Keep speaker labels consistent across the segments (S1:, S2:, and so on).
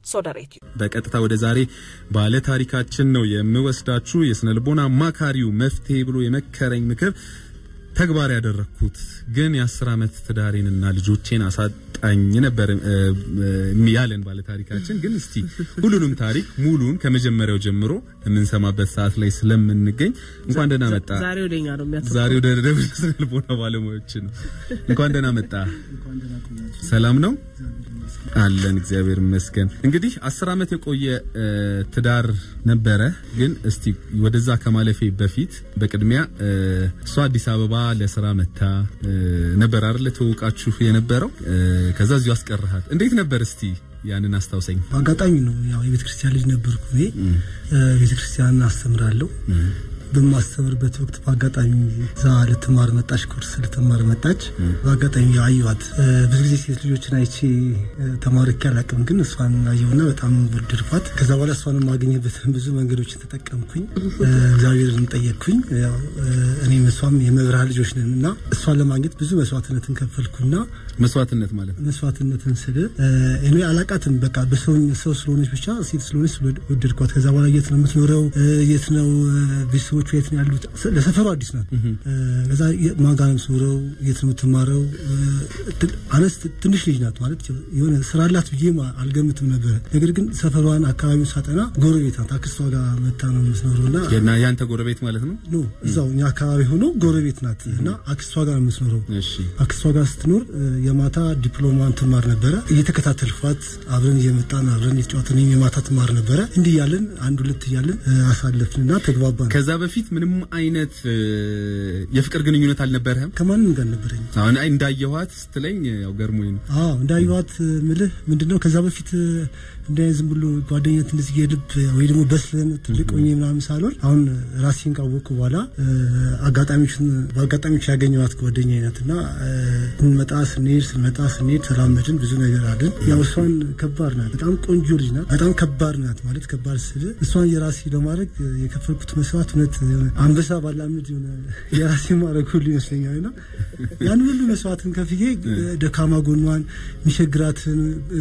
S1: ሶደሬት
S2: በቀጥታ ወደ ዛሬ ባለ ታሪካችን ነው የምወስዳችሁ። የስነ ልቦና አማካሪው መፍትሄ ብሎ የመከረኝ ምክር ተግባር ያደረግኩት ግን የአስር ዓመት ትዳሬንና ልጆቼን አሳጣኝ ነበር ያለን ባለ ታሪካችን። ግን እስቲ ሁሉንም ታሪክ ሙሉን ከመጀመሪያው ጀምሮ የምንሰማበት ሰዓት ላይ ስለምንገኝ እንኳን ደህና መጣ።
S3: ዛሬ ወደኛ ነው የሚያተኩረው።
S2: ዛሬ ወደ ደቡብ ስነ ልቦና ባለሙያዎች ነው። እንኳን ደህና መጣ። ሰላም ነው አለን እግዚአብሔር ይመስገን። እንግዲህ አስር ዓመት የቆየ ትዳር ነበረ። ግን እስቲ ወደዛ ከማለፌ በፊት በቅድሚያ እሷ አዲስ አበባ ለስራ መታ ነበር አይደል ተዋውቃችሁ የነበረው? ከዛ እዚሁ አስቀርሃት። እንዴት ነበር እስቲ ያንን አስታውሰኝ።
S4: በአጋጣሚ ነው ያው የቤተ ክርስቲያን ልጅ ነበርኩ እኔ ቤተ ክርስቲያን አስተምራለሁ። በማስተምርበት ወቅት በአጋጣሚ እዛ ልትማር መጣች፣ ኩርስ ልትማር መጣች። በአጋጣሚ አየኋት። ብዙ ጊዜ ሴት ልጆችን አይቼ ተማርኬ አላውቅም፣ ግን እሷን አየሁና በጣም ወደድኳት። ከዛ በኋላ እሷን የማገኘበትን ብዙ መንገዶችን ተጠቀምኩኝ። እግዚአብሔርን ጠየቅኩኝ። ያው እኔም እሷም የመብርሃን ልጆች ነን እና እሷን ለማግኘት ብዙ መስዋዕትነትን ከፈልኩና
S2: መስዋዕትነት ማለት ነው።
S4: መስዋዕትነትን ስል እኔ አላቃትም። በቃ በሰው ሰው ስለሆነች ብቻ ሴት ስለሆነች ወደድኳት። ከዛ በኋላ የት ነው የምትኖረው? የት ነው ቤተሰቦቿ የት ነው ያሉት? ለሰፈሩ አዲስ ናት። ከዛ ማን ጋር ነው የምትኖረው? የት ነው የምትማረው? አነስ ትንሽ ልጅ ናት ማለት የሆነ ስራ አላት ብዬ አልገምትም ነበረ። ነገር ግን ሰፈሯን አካባቢውን ሳጠና ጎረቤት ናት። አክስቷ ጋር መታ ነው የምትኖረው እና
S2: እና ያንተ ጎረቤት ማለት ነው?
S4: ኖ እዛው እኛ አካባቢ ሆኖ ጎረቤት ናት እና አክስቷ ጋር ነው የምትኖረው።
S2: እሺ
S4: አክስቷ ጋር ስትኖር የማታ ዲፕሎማን ትማር ነበረ። እየተከታተልኳት አብረን እየመጣን አብረን እየተጫወትን የማታ ትማር ነበረ። እንዲህ እያለን አንድ ሁለት እያለን አሳለፍንና ተግባባን።
S2: ከዛ በፊት ምንም አይነት የፍቅር ግንኙነት አልነበረህም?
S4: ከማንም ጋር ነበረኝ።
S2: አሁን አይ እንዳየኋት ስትለኝ ያው ገርሞኝ ነው።
S4: አዎ እንዳየኋት ምልህ ምንድነው ከዛ በፊት እንደ ዝም ብሎ ጓደኝነት እንደዚህ የልብ ወይ ደግሞ በስለን ትልቅ ሆኜ ምናምን ሳልሆን አሁን ራሴን ካወቅኩ በኋላ አጋጣሚዎችን በአጋጣሚዎች ያገኘኋት ጓደኛ አይነት እና ስንመጣ ስንሄድ ስንመጣ ስንሄድ ተላመድን፣ ብዙ ነገር አለን። ያው እሷን ከባድ ናት፣ በጣም ቆንጆ ልጅ ናት፣ በጣም ከባድ ናት ማለት ከባድ ስል እሷን የራሴ ለማድረግ የከፈልኩት መስዋዕት እውነት አንበሳ ባላምድ የሆነ የራሴ ማድረግ ሁሉ ይመስለኛል እና ያን ሁሉ መስዋዕትን ከፍዬ ደካማ ጎኗን የሚቸግራትን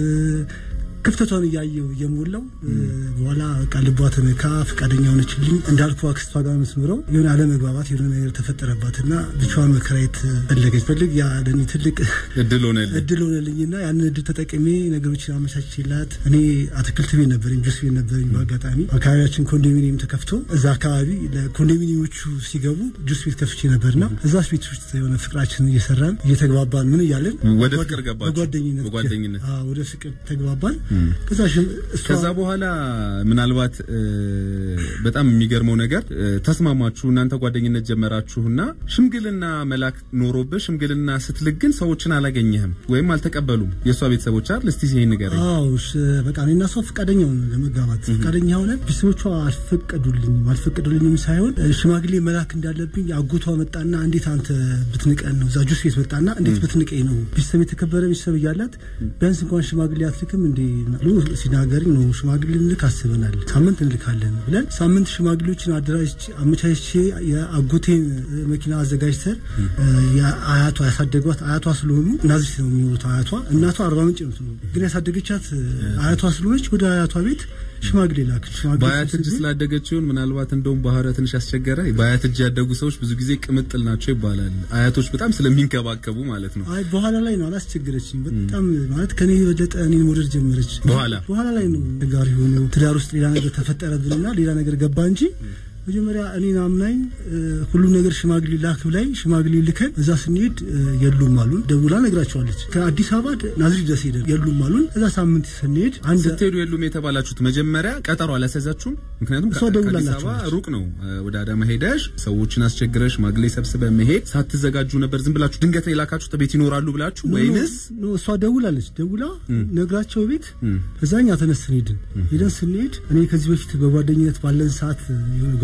S4: ክፍተቷን እያየው እየሞላው በኋላ በቃ ልቧ ተነካ፣ ፈቃደኛ ሆነችልኝ። እንዳልኩ አክስቷ ጋር መስምረው የሆነ አለመግባባት የሆነ ነገር ተፈጠረባትና ብቻዋን መከራየት ፈለገች። ፈልግ ያ ለእኔ ትልቅ
S2: እድል ሆነልኝ
S4: እድል ሆነልኝና ያንን እድል ተጠቅሜ ነገሮችን አመቻችላት። እኔ አትክልት ቤት ነበረኝ፣ ጁስ ቤት ነበረኝ። በአጋጣሚ አካባቢያችን ኮንዶሚኒየም ተከፍቶ እዛ አካባቢ ለኮንዶሚኒየሞቹ ሲገቡ ጁስ ቤት ከፍቼ ነበርና እዛ ቤት ውስጥ የሆነ ፍቅራችን እየሰራን እየተግባባን ምን እያለን
S2: ወደ ፍቅር ገባችሁ?
S4: በጓደኝነት
S2: በጓደኝነት
S4: አዎ፣ ወደ ፍቅር ተግባባን።
S2: ከዛ በኋላ ምናልባት በጣም የሚገርመው ነገር ተስማማችሁ፣ እናንተ ጓደኝነት ጀመራችሁና ሽምግልና መላክ ኖሮብህ ሽምግልና ስትልክ ግን ሰዎችን አላገኘህም ወይም አልተቀበሉም የእሷ ቤተሰቦች አይደል? እስቲ ይሄን ንገረኝ።
S4: አዎ በቃ እኔና እሷ ፈቃደኛ ሆነን ለመጋባት ፈቃደኛ ሆነን ቤተሰቦቿ አልፈቀዱልኝም። አልፈቀዱልኝም ሳይሆን ሽማግሌ መላክ እንዳለብኝ አጎቷ መጣና እንዴት አንተ ብትንቀን ነው እዛ ጁስ ቤት መጣና እንዴት ብትንቀኝ ነው ቤተሰብ የተከበረ ቤተሰብ እያላት ቢያንስ እንኳን ሽማግሌ አትልክም እንዴ ብሎ ሲናገር ነው ሽማግሌ ልክ አስበናል፣ ሳምንት እንልካለን ብለን ሳምንት ሽማግሌዎችን አደራጅ አመቻችቼ የአጎቴን መኪና አዘጋጅተን የአያቷ ያሳደጓት አያቷ ስለሆኑ ናዝሬት ነው የሚኖሩት። አያቷ እናቷ አርባ ምንጭ ነው፣ ግን ያሳደገቻት አያቷ ስለሆነች ወደ አያቷ ቤት ሽማግሌ ላክ።
S2: በአያት እጅ ስላደገች ይሁን ምናልባት እንደውም ባህረ ትንሽ ያስቸገረ። በአያት እጅ ያደጉ ሰዎች ብዙ ጊዜ ቅምጥል ናቸው ይባላል። አያቶች በጣም ስለሚንከባከቡ ማለት ነው።
S4: አይ በኋላ ላይ ነው አላስቸገረችኝ። በጣም ማለት ከኔ የበለጠ እኔን መውደድ ጀመረች።
S2: በኋላ
S4: በኋላ ላይ ነው ጋር የሆነ ትዳር ውስጥ ሌላ ነገር ተፈጠረብንና ሌላ ነገር ገባ እንጂ መጀመሪያ እኔን አምናኝ ሁሉ ነገር ሽማግሌ ላክ ላይ ሽማግሌ ልከን እዛ ስንሄድ የሉም አሉን። ደውላ ነግራቸዋለች። ከአዲስ አበባ ናዝሬት ድረስ ሄደን የሉም አሉን። እዛ ሳምንት ስንሄድ አንድ
S2: ስትሄዱ የሉም የተባላችሁት መጀመሪያ ቀጠሮ አላስያዛችሁም? ምክንያቱም
S4: እሷ ደውላላችሁ
S2: ከአዲስ አበባ ሩቅ ነው። ወደ አዳማ ሄደሽ ሰዎችን አስቸግረሽ ሽማግሌ ሰብስበ መሄድ ሳትዘጋጁ ነበር ዝም ብላችሁ ድንገት ነው የላካችሁት ቤት ይኖራሉ ብላችሁ ወይንስ?
S4: እሷ ደውላለች። ደውላ ነግራቸው ቤት እዛኛ ተነስተን ሄድን። ሄደን ስንሄድ እኔ ከዚህ በፊት በጓደኝነት ባለን ሰዓት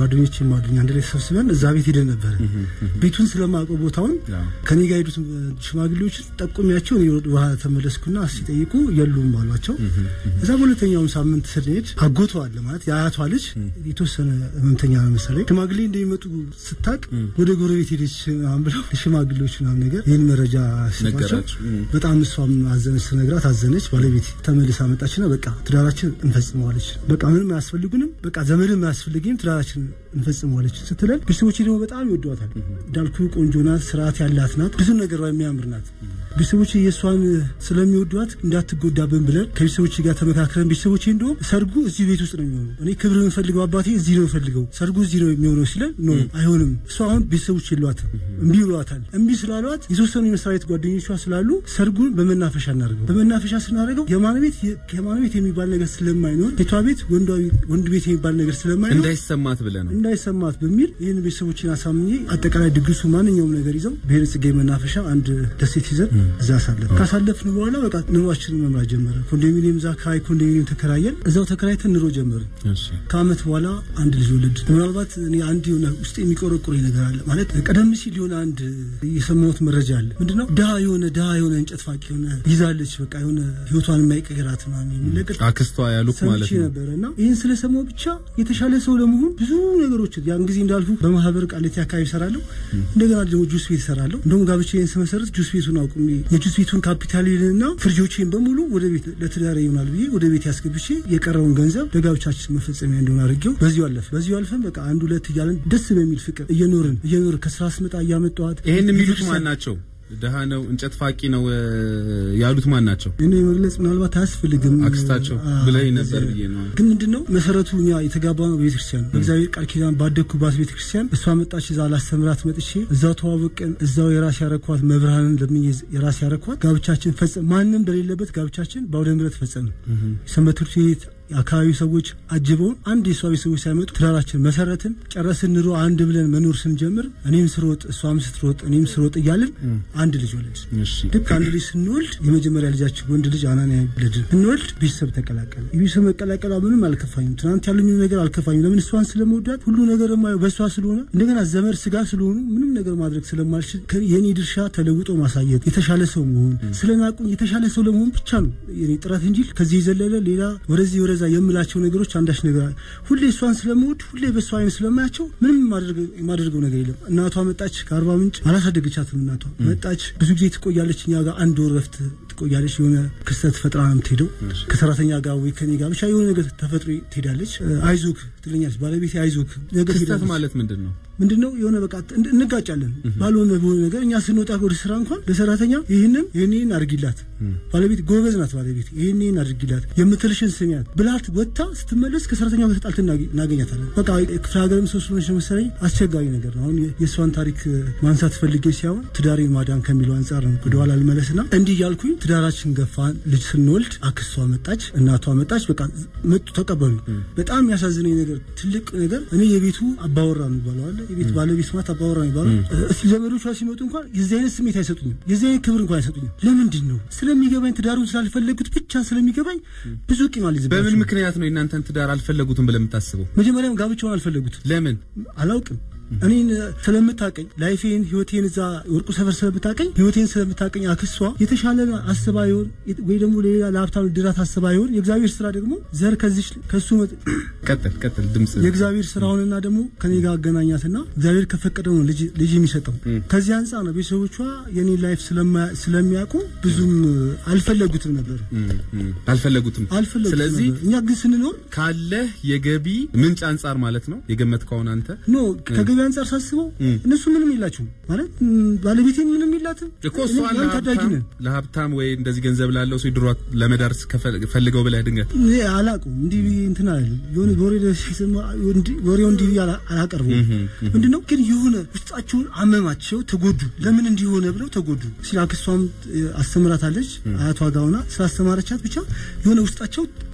S4: ጓደኞቼም አሉኝ አንድ ላይ ተሰብስበን እዛ ቤት ሄደን ነበረ። ቤቱን ስለማውቀው ቦታውን
S2: ያው
S4: ከኔ ጋር ሄዱት ሽማግሌዎችን ጠቁሚያቸው እኔ ወደ ውሃ ተመለስኩና ሲጠይቁ የሉም አሏቸው። እዛ በሁለተኛውም ሳምንት ስንሄድ አጎቷ አለ ማለት የአያቷ ልጅ የተወሰነ ህመምተኛ ነው መሰለኝ ሽማግሌ እንደሚመጡ ስታቅ ወደ ጎረቤት ሄደች ምናምን ብለው ሽማግሌዎች ምናምን ነገር ይህን መረጃ ሲሏቸው
S2: ነገራችሁ። እም።
S4: በጣም እሷም አዘነች። ስነግራት አዘነች። ባለቤት ተመልሳ መጣችና በቃ ትዳራችን እንፈጽመዋለች። በቃ ምንም አያስፈልጉንም፣ በቃ ዘመድም አያስፈልግም፣ ትዳራችን እንፈጽመዋለች ስትለን ቤተሰቦቼ ደግሞ በጣም ይወዷታል። እንዳልኩ ቆንጆ ናት፣ ስርዓት ያላት ናት፣ ብዙ ነገር የሚያምር ናት። ቤተሰቦቼ የእሷን ስለሚወዷት እንዳትጎዳብን ብለን ከቤተሰቦቼ ጋር ተመካክረን ቤተሰቦቼ እንደውም ሰርጉ እዚህ ቤት ውስጥ ነው የሚሆነው፣ እኔ ክብር የምፈልገው አባቴ እዚህ ነው የምፈልገው፣ ሰርጉ እዚህ ነው የሚሆነው ሲለን ኖ አይሆንም፣ እሷ አሁን ቤተሰቦች የሏትም፣ እምቢ ብሏታል። እምቢ ስላሏት የተወሰኑ የመስሪያ ቤት ጓደኞቿ ስላሉ ሰርጉን በመናፈሻ እናደርገው። በመናፈሻ ስናደርገው የማን ቤት የማን ቤት የሚባል ነገር ስለማይኖር ቤቷ ቤት ወንዷ ቤት ወንድ ቤት የሚባል ነገር ስለማይኖር
S2: እንዳይሰማት ብለህ ነው።
S4: እንዳይሰማት በሚል ይህን ቤተሰቦችን አሳምኜ አጠቃላይ ድግሱ ማንኛውም ነገር ይዘው ብሔረ ጽጌ መናፈሻ አንድ ደሴት ይዘን እዛ አሳለፍ ካሳለፍን በኋላ በቃ ኑሯችንን መምራት ጀመረ። ኮንዶሚኒየም እዛ አካባቢ ኮንዶሚኒየም ተከራየን። እዛው ተከራይተን ኑሮ ጀመርን።
S2: እሺ
S4: ከአመት በኋላ አንድ ልጅ ወለድ። ምናልባት እኔ አንድ የሆነ ውስጥ የሚቆረቁረኝ ነገር አለ ማለት ቀደም ሲል የሆነ አንድ የሰማሁት መረጃ አለ። ምንድነው ድሃ የሆነ ድሃ የሆነ እንጨት ፋቂ የሆነ ይዛለች በቃ የሆነ ህይወቷን የማይቀይራት ምናምን የሚል ነገር
S2: አክስቷ ያሉት ማለት
S4: ሰምቼ
S2: ነው።
S4: ነበረ እና ይህን ስለሰማሁ ብቻ የተሻለ ሰው ለመሆን ብዙ ነገሮችን ያን ጊዜ እንዳልኩ በማህበር ቃሊቲ አካባቢ እሰራለሁ። እንደገና ደግሞ ጁስ ቤት እሰራለሁ። እንደውም ጋብቻዬን ስመሰርት ጁስ ቤቱን አቁሜ የጁስ ቤቱን ካፒታሌንና ፍርጆቼን በሙሉ ወደ ቤት ለትዳሬ ይሆናል ብዬ ወደ ቤት ያስገብቼ የቀረውን ገንዘብ ለጋብቻችን መፈጸሚያ እንደሆነ አድርጌው በዚሁ አለፈ። በዚሁ አልፈን በቃ አንድ ሁለት እያለን ደስ በሚል ፍቅር እየኖርን እየኖርን ከስራ ስመጣ እያመጣኋት
S2: ይሄን የሚሉት ማን ናቸው? ድሃ ነው እንጨት ፋቂ ነው እ፣ ያሉት ማን ናቸው?
S4: እኔ መግለጽ ምናልባት አያስፈልግም።
S2: አክስታቸው
S4: አ-
S2: ብለኝ ነበር ብዬ ነው።
S4: ግን ምንድነው መሰረቱ እኛ የተጋባ ነው ቤተክርስቲያን ነው። በእግዚአብሔር ቃል ኪዳን ባደግኩባት ቤተክርስቲያን እሷ መጣች፣ እዛ ላስተምራት መጥቼ እዛው ተዋወቅን። እዛው የራስ ያረኳት መብርሃንን ለምን የራስ ያረኳት ጋብቻችን ፈጸም ማንም በሌለበት ጋብቻችን በአውደ ምሕረት ፈጸም ሰንበት ትምህርት ቤት የአካባቢው ሰዎች አጅበውን አንድ የእሷ ቤተሰቦች ሳይመጡ ትዳራችን መሰረትን ጨረስን። ኑሮ አንድ ብለን መኖር ስንጀምር እኔም ስሮጥ እሷም ስትሮጥ እኔም ስሮጥ እያልን አንድ ልጅ ወለድ።
S2: እሺ
S4: ልክ አንድ ልጅ ስንወልድ የመጀመሪያ ልጃችን ወንድ ልጅ አናንያ ወለድን። ስንወልድ ቤተሰብ ተቀላቀለ። የቤተሰብ መቀላቀሏ ምንም አልከፋኝም። ትናንት ያሉኝ ነገር አልከፋኝም። ለምን እሷን ስለመወዳት ሁሉ ነገር የማየው በእሷ ስለሆነ እንደገና ዘመድ ስጋ ስለሆኑ ምንም ነገር ማድረግ ስለማልችል ከ- የኔ ድርሻ ተለውጦ ማሳየት፣ የተሻለ ሰው መሆን፣ ስለናቁኝ የተሻለ ሰው ለመሆን ብቻ ነው የኔ ጥረት እንጂ ከዚህ የዘለለ ሌላ ወደዚህ ወደዛ የምላቸው ነገሮች አንዳች ነገር አለ። ሁሌ እሷን ስለምወድ ሁሌ በእሷ አይነት ስለማያቸው ምንም የማደርገው- የማደርገው ነገር የለም። እናቷ መጣች ከአርባ ምንጭ አላሳደገቻትም። እናቷ መጣች ብዙ ጊዜ ትቆያለች። እኛ ጋር አንድ ወር ረፍት ትቆያለች። የሆነ ክስተት ፈጥራ ነው የምትሄደው ከሰራተኛ ጋር ወይ ከኔ ጋር ብቻ የሆነ ነገር ተፈጥሮ ትሄዳለች። አይዞክ ትለኛለች ባለቤቴ አይዞክ ነገር
S2: ክስተት
S4: ትሄዳለች።
S2: ማለት ምንድን ነው?
S4: ምንድነው የሆነ በቃ እንድ- እንጋጫለን ባልሆነ በሆነ ነገር እኛ ስንወጣ ወደ ስራ እንኳን ለሰራተኛ ይህንን ይህንን አድርጊላት ባለቤት ጎበዝ ናት ባለቤት ይህንን አድርጊላት የምትልሽን ስሚያት ብላት ወጥታ ስትመለስ ከሰራተኛ ጋር ተጣልተን እናገ- እናገኛታለን በቃ ክፍለ ሀገርም ሰው ስለሆነች ነው መሰለኝ አስቸጋሪ ነገር ነው አሁን የ- የእሷን ታሪክ እ፣ ማንሳት ፈልጌ ሲሆን ትዳሬን ማዳን ከሚለው አንጻር ነው ወደኋላ ልመለስና እንዲህ እያልኩኝ ትዳራችን ገፋን ልጅ ስንወልድ አክስቷ መጣች እናቷ መጣች በቃ መጡ ተቀበሉ በጣም የሚያሳዝነኝ ነገር ትልቅ ነገር እኔ የቤቱ አባወራ ነው የሚባለው አለ የቤት ባለቤት ማለት አባወራ ነው የሚባለው እስቲ ዘመዶቿ ሲመጡ እንኳን የዚህ አይነት ስሜት አይሰጡኝም የዚህ አይነት ክብር እንኳን አይሰጡኝም ለምንድን ነው ስለሚገባኝ ትዳሩን ስላልፈለጉት ብቻ ስለሚገባኝ ብዙ ቂም አልይዝባቸውም
S2: በምን ምክንያት ነው የእናንተን ትዳር አልፈለጉትም ብለህ የምታስበው?
S4: መጀመሪያም ጋብቻውን አልፈለጉትም
S2: ለምን?
S4: አላውቅም እኔን ስለምታቀኝ ላይፌን ህይወቴን እዛ ወርቁ ሰፈር ስለምታቀኝ ህይወቴን ስለምታቀኝ አክሷ የተሻለ አስባ ይሆን ወይ ደግሞ ለሌላ ለሀብታም ድራት አስባ ይሆን የእግዚአብሔር ስራ ደግሞ ዘር ከዚች ከሱ መጥ-
S2: ቀጥል ቀጥል፣ ድምጽ
S4: የእግዚአብሔር ስራውንና ደግሞ ከኔ ጋር አገናኛትና እግዚአብሔር ከፈቀደው ነው ልጅ ልጅ የሚሰጠው። ከዚህ አንጻር ነው ቤተሰቦቿ የኔ ላይፍ ስለማ- ስለሚያውቁ ብዙም አልፈለጉትም ነበር
S2: እም፣ እም፣ አልፈለጉትም።
S4: አልፈለጉትም
S2: ስለዚህ
S4: ነበር። እኛ ግን ስንኖር
S2: ካለህ የገቢ ምንጭ አንጻር ማለት ነው የገመትከውን አንተ
S4: ኖ ከገቢ አንጻር ሳስበው እነሱ ምንም የላቸውም ማለት ም፣ ባለቤቴን ምንም የላትም።
S2: እኮ
S4: እኔ
S2: እሷን
S4: ያን ታዳጊ
S2: ለሀብታም
S4: ነን።
S2: ለሀብታም ወይ እንደዚህ ገንዘብ ላለው ሰው ድሯ ለመዳር ከፈ- ፈልገው ብለህ ድንገት
S4: እኔ አላውቅም እንዲህ ብዬ እንትን አለ የሆነ ወሬ ደስ ሲሰማ እንዲህ- ወሬው እንዲህ ብዬ አላ- አላቀርበውም። ምንድነው ግን የሆነ ውስጣቸውን አመማቸው፣ ተጎዱ። ለምን እንዲሆነ ብለው ተጎዱ። ሲል አክስቷም እ፣ አስተምራታለች አያቷ ጋር ሆና ስላስተማረቻት ብቻ የሆነ ውስጣቸው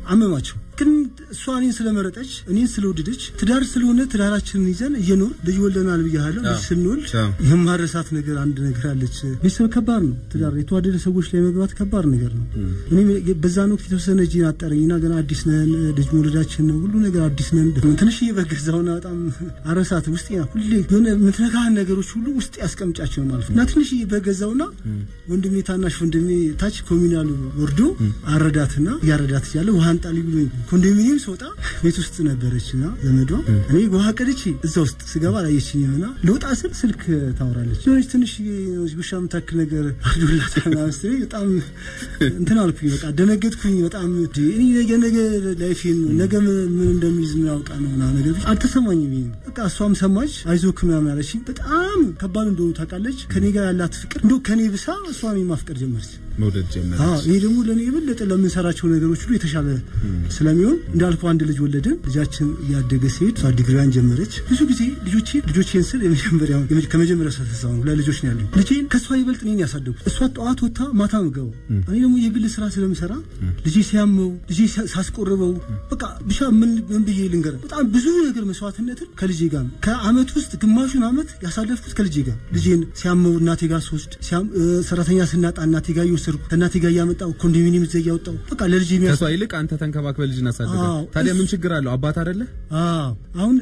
S4: አመማቸው። ግን እሷ እኔን ስለመረጠች እኔን ስለወደደች ትዳር ስለሆነ ትዳራችንን ይዘን እየኖር ልጅ ወልደናል ብያለሁ። ልጅ ስንወልድ የማረሳት ነገር አንድ ነገር አለች። ቤተሰብ ከባድ ነው። ትዳር የተዋደደ ሰዎች ላይ መግባት ከባድ ነገር ነው። እኔም በዛን ወቅት የተወሰነ እጅን አጠረኝና ገና አዲስ ነን፣ ልጅ መውለዳችን ነው፣ ሁሉ ነገር አዲስ ነን። ትንሽዬ በገዛውና በጣም አረሳት ውስጤ ሁሌ የሆነ የምትነካህን ነገሮች ሁሉ ውስጥ ያስቀምጫቸው ማለት ነው እና ትንሽዬ በገዛውና ወንድሜ ታናሽ ወንድሜ ታች ኮሚናሉ ወርዶ አረዳትና እያረዳት እያለ ውሃን ጣሊ ብሎኝ ኮንዶሚኒየም ስወጣ ቤት ውስጥ ነበረችና ዘመዷ እኔ ውሃ ቀድቼ እዛ ውስጥ ስገባ አላየችኝም እና ልወጣ ስል ስልክ ታወራለች። ሆነች ትንሽ ውሻ የምታክል ነገር አርዶላት መሰለኝ በጣም እንትን አልኩኝ። በቃ ደነገጥኩኝ። በጣም እኔ ነገ ነገ ላይፌን ነገ ምን እንደሚይዝ ምን ያውቃ ነው ና ነገር አልተሰማኝም። በቃ እሷም ሰማች አይዞክ ምናምን አለችኝ። በጣም ከባድ እንደሆኑ ታውቃለች። ከኔ ጋር ያላት ፍቅር እንደ ከኔ ብሳ እሷን ማፍቀር ጀመረች።
S2: መውደድ ጀመረች።
S4: ይሄ ደግሞ ለእኔ የበለጠ ለምንሰራቸው ነገሮች ሁሉ የተሻለ ስለሚሆን እንዳልከው አንድ ልጅ ወለድን። ልጃችን እያደገ ሲሄድ እሷ ዲግሪዋን ጀመረች። ብዙ ጊዜ ልጆቼ ልጆቼን ስል የመጀመሪያው ከመጀመሪያ ሰተሳው ሁለት ልጆች ነው ያሉኝ። ልጄን ከእሷ ይበልጥ እኔን ያሳደጉት። እሷ ጠዋት ወጥታ ማታ ምገባው፣ እኔ ደግሞ የግል ስራ ስለምሰራ ልጄ ሲያመው ልጄ ሳስቆርበው በቃ ብቻ ምን ምን ብዬ ልንገር፣ በጣም ብዙ ነገር መስዋዕትነትን ከልጄ ጋር ከአመት ውስጥ ግማሹን አመት ያሳለፍኩት ከልጄ ጋር ልጄን ሲያመው እናቴ ጋር ስወስድ ሰራተኛ ስናጣ እናቴ ጋር እየወሰድኩ ከእናቴ ጋር እያመጣው ኮንዶሚኒየም እዛ እያወጣው በቃ ለልጄ
S2: ከሷ ይልቅ አንተ ተንከባክበ ልጅ እናሳድጋ። ታዲያ ምን ችግር አለው? አባት አይደለ?
S4: አሁን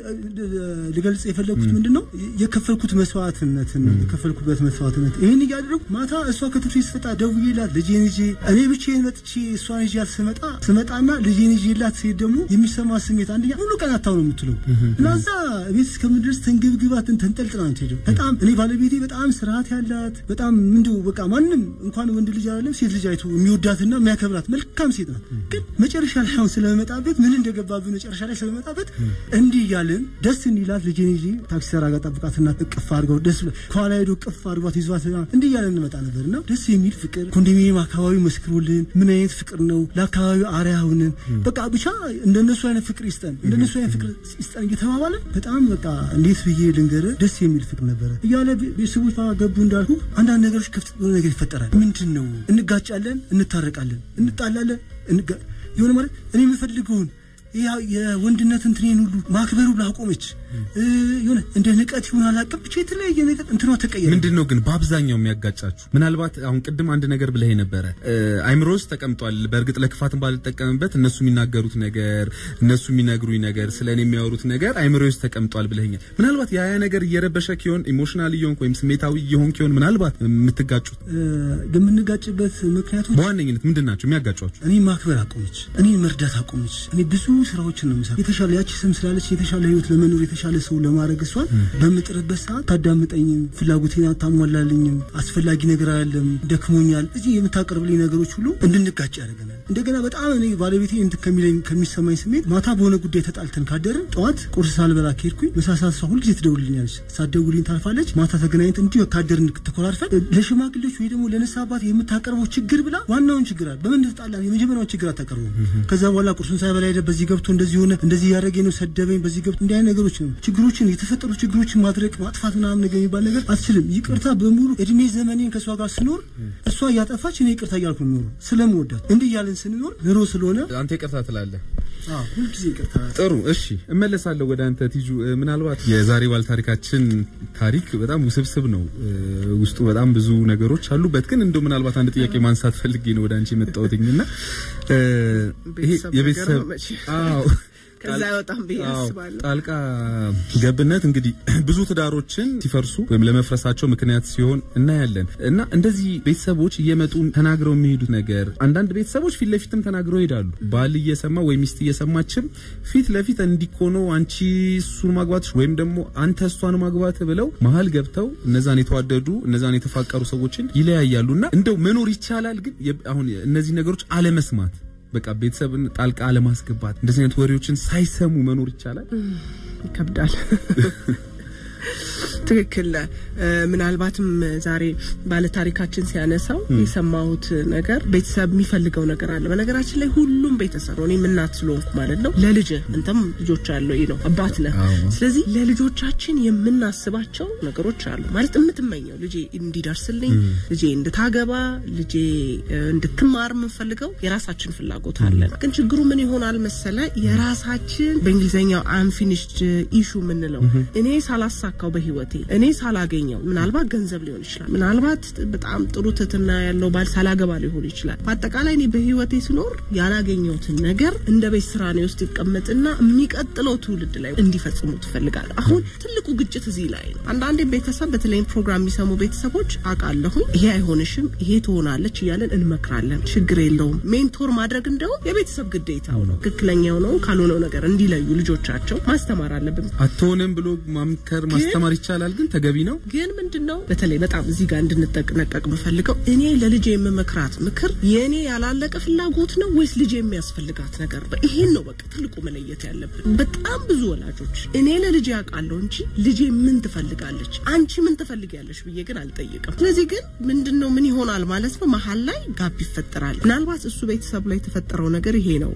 S4: ልገልጽ የፈለግኩት ምንድን ነው የከፈልኩት መስዋዕትነትን ነው የከፈልኩበት መስዋዕትነት። ይህን እያደረጉ ማታ እሷ ከትምህርት ቤት ስትመጣ ደውዬላት ልጄን ይዤ እኔ ብቻዬን መጥቼ እሷን ይዤ ስመጣ ስመጣና ልጄን ይዤላት ስሄድ ደግሞ የሚሰማ ስሜት አንደኛ ሙሉ ቀን አታው ነው የምትለው እና እዛ ቤት እስከምድረስ ተንግብግባትን ተንጠልጥላ ነው የምትሄደው። በጣም እኔ ባለቤቴ በጣም ስርዓት ያላት በጣም ምንድው በቃ ማንም እንኳን ወንድ ልጅ አይደለም ሴት ልጅ አይቶ የሚወዳትና የሚያከብራት መልካም ሴት ናት። ግን መጨረሻ ላይ አሁን ስለመጣበት ምን እንደገባብን መጨረሻ ላይ ስለመጣበት እንዲህ እያልን ደስ እንዲላት ልጄን ይዤ ታክሲ ተራ ጋር ጠብቃትና እቅፍ አድርገው ደስ ከኋላ ሄዶ እቅፍ አድርጓት ይዟት እንዲህ እያልን እንመጣ ነበር እና ደስ የሚል ፍቅር ኮንዶሚኒየም አካባቢ መስክሮልን ምን አይነት ፍቅር ነው ለአካባቢው አርአያ ሆነን በቃ ብቻ እንደነሱ አይነት ፍቅር ይስጠን እንደነሱ አይነት ፍቅር ይስጠን እየተባባለን በጣም በቃ እንዴት ብዬ ልንገርህ ደስ የሚል ፍቅር ነበረ እያለ ቤተሰቦች ገቡ እንዳልኩ አንዳንድ ነገሮች ክፍት ነገር ይፈጠራል። ምንድን ነው እንጋጫለን፣ እንታረቃለን፣ እንጣላለን የሆነ ማለት እኔ የምፈልገውን የወንድነት እንትኔን ሁሉ ማክበሩ ላቆመች የሆነ እንደ ንቀት ይሆን አላውቅም፣ ብቻ የተለያየ ነገር እንትኗ ተቀየረ።
S2: ምንድን ነው ግን በአብዛኛው የሚያጋጫችሁ? ምናልባት አሁን ቅድም አንድ ነገር ብለህ ነበረ አይምሮ ውስጥ ተቀምጧል። በእርግጥ ለክፋትን ባልጠቀምበት እነሱ የሚናገሩት ነገር እነሱ የሚነግሩኝ ነገር ስለ እኔ የሚያወሩት ነገር አይምሮ ውስጥ ተቀምጧል ብለኸኛል። ምናልባት ያ ያ ነገር እየረበሸ ኪሆን ኢሞሽናል እየሆንክ ወይም ስሜታዊ እየሆንክ ኪሆን ምናልባት የምትጋጩት
S4: የምንጋጭበት ምክንያቶች
S2: በዋነኝነት ምንድን ናቸው የሚያጋጯችሁ?
S4: እኔ ማክበር አቆመች፣ እኔ መርዳት አቆመች። እኔ ብዙ ስራዎችን ነው የምሰራው። የተሻለ ያቺ ስም ስላለች የተሻለ ህይወት ለመኖር የተሻለ ሰው ለማድረግ እሷን በምጥርበት ሰዓት ታዳምጠኝም፣ ፍላጎቴን አታሟላልኝም፣ አስፈላጊ ነገር አይደለም፣ ደክሞኛል፣ እዚህ የምታቀርብልኝ ነገሮች ሁሉ እንድንጋጭ ያደርገናል። እንደገና በጣም እኔ ባለቤቴ እንትን ከሚለኝ ከሚሰማኝ ስሜት ማታ በሆነ ጉዳይ ተጣልተን ካደርን ጠዋት ቁርስ ሳልበላ ከሄድኩኝ ምሳ ሰዓት እሷ ሁልጊዜ ትደውልልኛለች። ሳትደውልኝ ታልፋለች። ማታ ተገናኝተን እንዲሁ ካደርን ተኮራርፈን ለሽማግሌዎች ወይ ደግሞ ለነሳ አባት የምታቀርበው ችግር ብላ ዋናውን ችግር አለ በምን ተጣላን የመጀመሪያውን ችግር አታቀርበው። ከዛ በኋላ ቁርሱን ሳይበላ ሄደ በዚህ ገብቶ እንደዚህ ሆነ እንደዚህ ያደረገ ነው ሰደበኝ፣ በዚህ ገብቶ እንዲህ አይነት ነገሮች ነው ችግሮችን የተፈጠሩ ችግሮችን ማድረግ ማጥፋት ምናምን ነገር የሚባል ነገር አትችልም። ይቅርታ በሙሉ እድሜ ዘመኔን ከእሷ ጋር ስኖር እሷ እያጠፋች እኔ ይቅርታ እያልኩ ነው የምኖረው ስለምወዳት እንዲህ እያለን ስንኖር ኑሮ ስለሆነ
S2: አንተ ይቅርታ ትላለህ።
S4: ሁልጊዜ ይቅርታ።
S2: ጥሩ እሺ፣ እመለሳለሁ ወደ አንተ ቲጁ። ምናልባት የዛሬ ባል ታሪካችን ታሪክ በጣም ውስብስብ ነው። ውስጡ በጣም ብዙ ነገሮች አሉበት። ግን እንደው ምናልባት አንድ ጥያቄ ማንሳት ፈልጌ ነው ወደ አንቺ የመጣሁትኝና ይሄ የቤተሰብ አዎ
S1: ከዛ አይወጣም ብዬ አስባለሁ።
S2: ጣልቃ ገብነት እንግዲህ ብዙ ትዳሮችን ሲፈርሱ ወይም ለመፍረሳቸው ምክንያት ሲሆን እናያለን እና እንደዚህ ቤተሰቦች እየመጡ ተናግረው የሚሄዱት ነገር አንዳንድ ቤተሰቦች ፊት ለፊትም ተናግረው ይሄዳሉ። ባል እየሰማ ወይም ሚስት እየሰማችም ፊት ለፊት እንዲኮኖ አንቺ እሱን ማግባትሽ ወይም ደግሞ አንተ እሷን ማግባት ብለው መሀል ገብተው እነዛን የተዋደዱ እነዛን የተፋቀሩ ሰዎችን ይለያያሉና እንደው መኖር ይቻላል ግን አሁን እነዚህ ነገሮች አለመስማት በቃ ቤተሰብን ጣልቃ አለማስገባት እንደዚህ አይነት ወሬዎችን ሳይሰሙ መኖር ይቻላል?
S1: ይከብዳል። ትክክል ነህ። ምናልባትም ዛሬ ባለታሪካችን ሲያነሳው የሰማሁት ነገር ቤተሰብ የሚፈልገው ነገር አለ። በነገራችን ላይ ሁሉም ቤተሰብ ነው። እኔም እናት ስለሆንኩ ማለት ነው ለልጅ አንተም ልጆች አለው ነው አባት ነህ። ስለዚህ ለልጆቻችን የምናስባቸው ነገሮች አሉ ማለት የምትመኘው ልጄ እንዲደርስልኝ፣ ልጄ እንድታገባ፣ ልጄ እንድትማር የምንፈልገው የራሳችን ፍላጎት አለ። ግን ችግሩ ምን ይሆናል መሰለ የራሳችን በእንግሊዝኛው አንፊኒሽድ ኢሹ የምንለው እኔ ሳላሳካው በህይወቴ እኔ ሳላገኘው ምናልባት ገንዘብ ሊሆን ይችላል፣ ምናልባት በጣም ጥሩ ትትና ያለው ባል ሳላገባ ሊሆን ይችላል። በአጠቃላይ እኔ በህይወቴ ስኖር ያላገኘሁትን ነገር እንደ ቤት ስራ ነው ውስጥ ይቀመጥና የሚቀጥለው ትውልድ ላይ እንዲፈጽሙ ትፈልጋለሁ። አሁን ትልቁ ግጭት እዚህ ላይ ነው። አንዳንዴ ቤተሰብ በተለይም ፕሮግራም የሚሰሙ ቤተሰቦች አውቃለሁኝ ይሄ አይሆንሽም፣ ይሄ ትሆናለች እያለን እንመክራለን። ችግር የለውም። ሜንቶር ማድረግ እንደውም የቤተሰብ ግዴታው ነው። ትክክለኛው ነው ካልሆነው ነገር እንዲለዩ ልጆቻቸው ማስተማር አለብን።
S2: አትሆንም ብሎ ማምከር ማስተማር ይቻላል፣ ግን ተገቢ ነው።
S1: ግን ምንድን ነው በተለይ በጣም እዚህ ጋር እንድንጠነቀቅ የምፈልገው እኔ ለልጄ የምመክራት ምክር የእኔ ያላለቀ ፍላጎት ነው ወይስ ልጄ የሚያስፈልጋት ነገር ነው? ይሄን ነው በቃ ትልቁ መለየት ያለብን። በጣም ብዙ ወላጆች እኔ ለልጄ ያውቃለሁ እንጂ ልጄ ምን ትፈልጋለች፣ አንቺ ምን ትፈልጊያለሽ ብዬ ግን አልጠይቅም። ስለዚህ ግን ምንድን ነው ምን ይሆናል ማለት ነው መሀል ላይ ጋፕ ይፈጠራል። ምናልባት እሱ ቤተሰብ ላይ የተፈጠረው ነገር ይሄ ነው።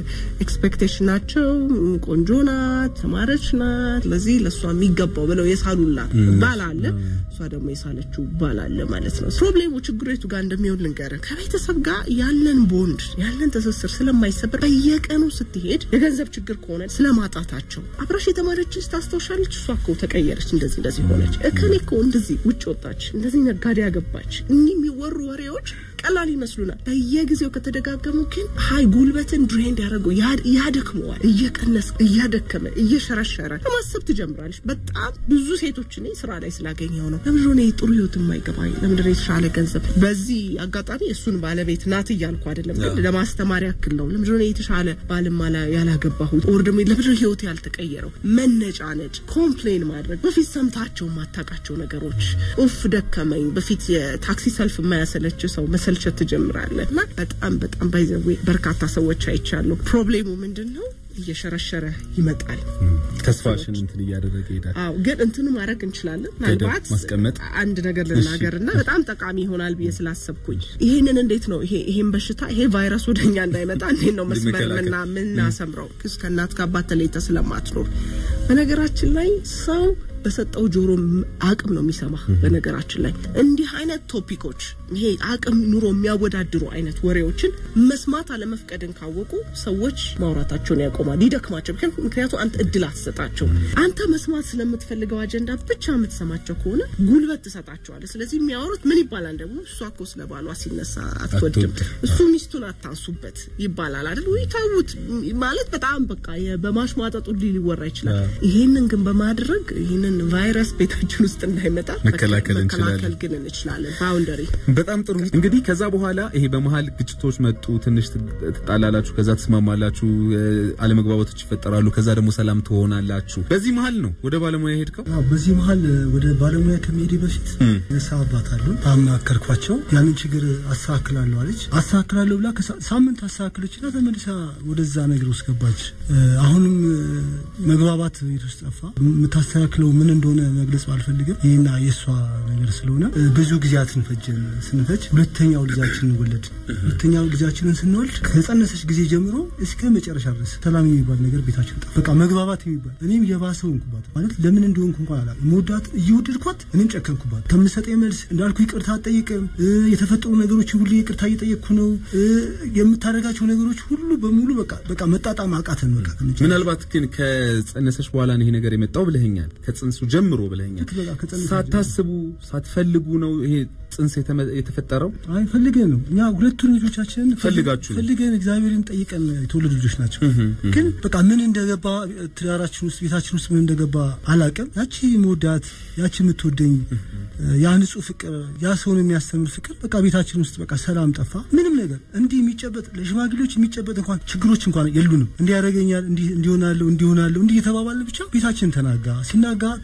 S1: ኤክስፔክቴሽን ናቸው። ቆንጆ ናት፣ ተማረች ናት፣ ለዚህ ለእሷ የሚገባው ብለው የሳሉላት ባል አለ፣ እሷ ደግሞ የሳለችው ባል አለ ማለት ነው። ፕሮብሌሙ ችግሩ የቱ ጋር እንደሚሆን ልንገርህ። ከቤተሰብ ጋር ያለን ቦንድ ያለን ትስስር ስለማይሰበር በየቀኑ ስትሄድ የገንዘብ ችግር ከሆነ ስለማጣታቸው አብራሽ የተማረች ልጅ ታስታውሻለች፣ እሷ እኮ ተቀየረች፣ እንደዚህ እንደዚህ ሆነች፣ እከሌ እኮ እንደዚህ ውጭ ወጣች፣ እንደዚህ ነጋዴ ያገባች፣ እኒህ የሚወሩ ወሬዎች ቀላል ይመስሉናል። በየጊዜው ከተደጋገሙ ግን ሀይ ጉልበትን ድሬንድ ያደረገው ያደክመዋል። እየቀነስ እያደከመ እየሸረሸረ ለማሰብ ትጀምራለች። በጣም ብዙ ሴቶች እኔ ስራ ላይ ስላገኘው ነው ለምንድን ነው ጥሩ ህይወት የማይገባኝ? ለምንድን ነው የተሻለ ገንዘብ? በዚህ አጋጣሚ እሱን ባለቤት ናት እያልኩ አይደለም፣ ግን ለማስተማር ያክል ነው። ለምንድን ነው የተሻለ ባልማ ያላገባሁት? ወር ደግሞ ለምንድን ነው ህይወት ያልተቀየረው? መነጫነጭ፣ ኮምፕሌን ማድረግ፣ በፊት ሰምታቸው የማታውቃቸው ነገሮች፣ ኡፍ ደከመኝ። በፊት የታክሲ ሰልፍ የማያሰለች ሰው መሰልቸት ትጀምራለህ። እና በጣም በጣም ባይዘዌ በርካታ ሰዎች አይቻለሁ። ፕሮብሌሙ ምንድን ነው? እየሸረሸረ ይመጣል።
S2: ተስፋሽን እንትን እያደረገ ይሄዳል።
S1: አዎ፣ ግን እንትኑ ማድረግ እንችላለን። ምናልባት
S2: ማስቀመጥ
S1: አንድ ነገር ልናገር እና በጣም ጠቃሚ ይሆናል ብዬ ስላሰብኩኝ ይህንን እንዴት ነው ይሄ ይሄን በሽታ ይሄ ቫይረስ ወደኛ እንዳይመጣ እንዴት ነው መስመር ምና ምናሰምረው? ከእናት ከአባት ተለይተ ስለማትኖር በነገራችን ላይ ሰው በሰጠው ጆሮ አቅም ነው የሚሰማ። በነገራችን ላይ እንዲህ አይነት ቶፒኮች ይሄ አቅም ኑሮ የሚያወዳድሩ አይነት ወሬዎችን መስማት አለመፍቀድን ካወቁ ሰዎች ማውራታቸውን ያቆማል፣ ይደክማቸው። ምክንያቱም አንተ እድል አትሰጣቸው። አንተ መስማት ስለምትፈልገው አጀንዳ ብቻ የምትሰማቸው ከሆነ ጉልበት ትሰጣቸዋለህ። ስለዚህ የሚያወሩት ምን ይባላል ደግሞ እሷ እኮ ስለ ባሏ ሲነሳ አትወድም፣ እሱ ሚስቱን አታንሱበት ይባላል አይደል? ወይ ታውት ማለት በጣም በቃ በማሽሟጠጡ ሊወራ ይችላል። ይሄንን ግን በማድረግ ይሄንን ቫይረስ ቤታችን ውስጥ እንዳይመጣ
S2: መከላከል እንችላለን
S1: ግን እንችላለን። ባውንደሪ
S2: በጣም ጥሩ። እንግዲህ ከዛ በኋላ ይሄ በመሀል ግጭቶች መጡ፣ ትንሽ ትጣላላችሁ፣ ከዛ ትስማማላችሁ፣ አለመግባባቶች ይፈጠራሉ፣ ከዛ ደግሞ ሰላም ትሆናላችሁ። በዚህ መሀል ነው ወደ ባለሙያ ሄድከው?
S4: በዚህ መሀል ወደ ባለሙያ ከመሄዴ በፊት ንስሐ አባት አሉ አማከርኳቸው። ያንን ችግር አስተካክላለሁ አለች። አስተካክላለሁ ብላ ሳምንት አስተካክለችና ተመልሳ ወደዛ ነገር ውስጥ ገባች። አሁንም መግባባት ቤት ውስጥ ጠፋ። የምታስተካክለው ምን እንደሆነ መግለጽ ባልፈልግም ይህና የእሷ ነገር ስለሆነ ብዙ ጊዜያትን ፈጀን። ስንፈጅ ሁለተኛው ልጃችንን ወለድ። ሁለተኛው ልጃችንን ስንወልድ ከጸነሰች ጊዜ ጀምሮ እስከ መጨረሻ ድረስ ሰላም የሚባል ነገር ቤታችን ጠፋ። በቃ መግባባት የሚባል እኔም የባሰው እንኩባት ማለት ለምን እንደሆንኩ እንኳን አላ መወዳት እየወደድኳት እኔም ጨከንኩባት። ከምሰጠኝ መልስ እንዳልኩ ይቅርታ አትጠይቅም። የተፈጠሩ ነገሮችን ሁሉ ይቅርታ እየጠየቅኩ ነው። የምታደርጋቸው ነገሮች ሁሉ በሙሉ በቃ በቃ መጣጣም አቃተን። በቃ
S2: ምናልባት ግን ከጸነሰች በኋላ ይሄ ነገር የመጣው ብለኸኛል። ከጽንሱ ጀምሮ ብለኸኛል። ሳታስቡ ሳትፈልጉ ነው ይሄ ጽንስ የተፈጠረው?
S4: አይ ፈልገን ነው። እኛ ሁለቱን ልጆቻችንን
S2: ፈልጋችሁ
S4: ፈልገን እግዚአብሔርን ጠይቀን የተወለዱ ልጆች ናቸው። ግን በቃ ምን እንደገባ ትዳራችን ውስጥ ቤታችን ውስጥ ምን እንደገባ አላቅም። ያቺ መወዳት ያቺ የምትወደኝ ያ ንጹህ ፍቅር ያ ሰውን የሚያስተምር ፍቅር በቃ ቤታችን ውስጥ በቃ ሰላም ጠፋ። ምንም ነገር እንዲህ የሚጨበጥ ለሽማግሌዎች የሚጨበጥ እንኳን ችግሮች እንኳን የሉንም። እንዲህ ያደርገኛል፣ እንዲህ እንዲሆናለሁ፣ እንዲሆናለሁ እንዲህ የተባባልን ብቻ ቤታችን ተናጋ። ሲናጋ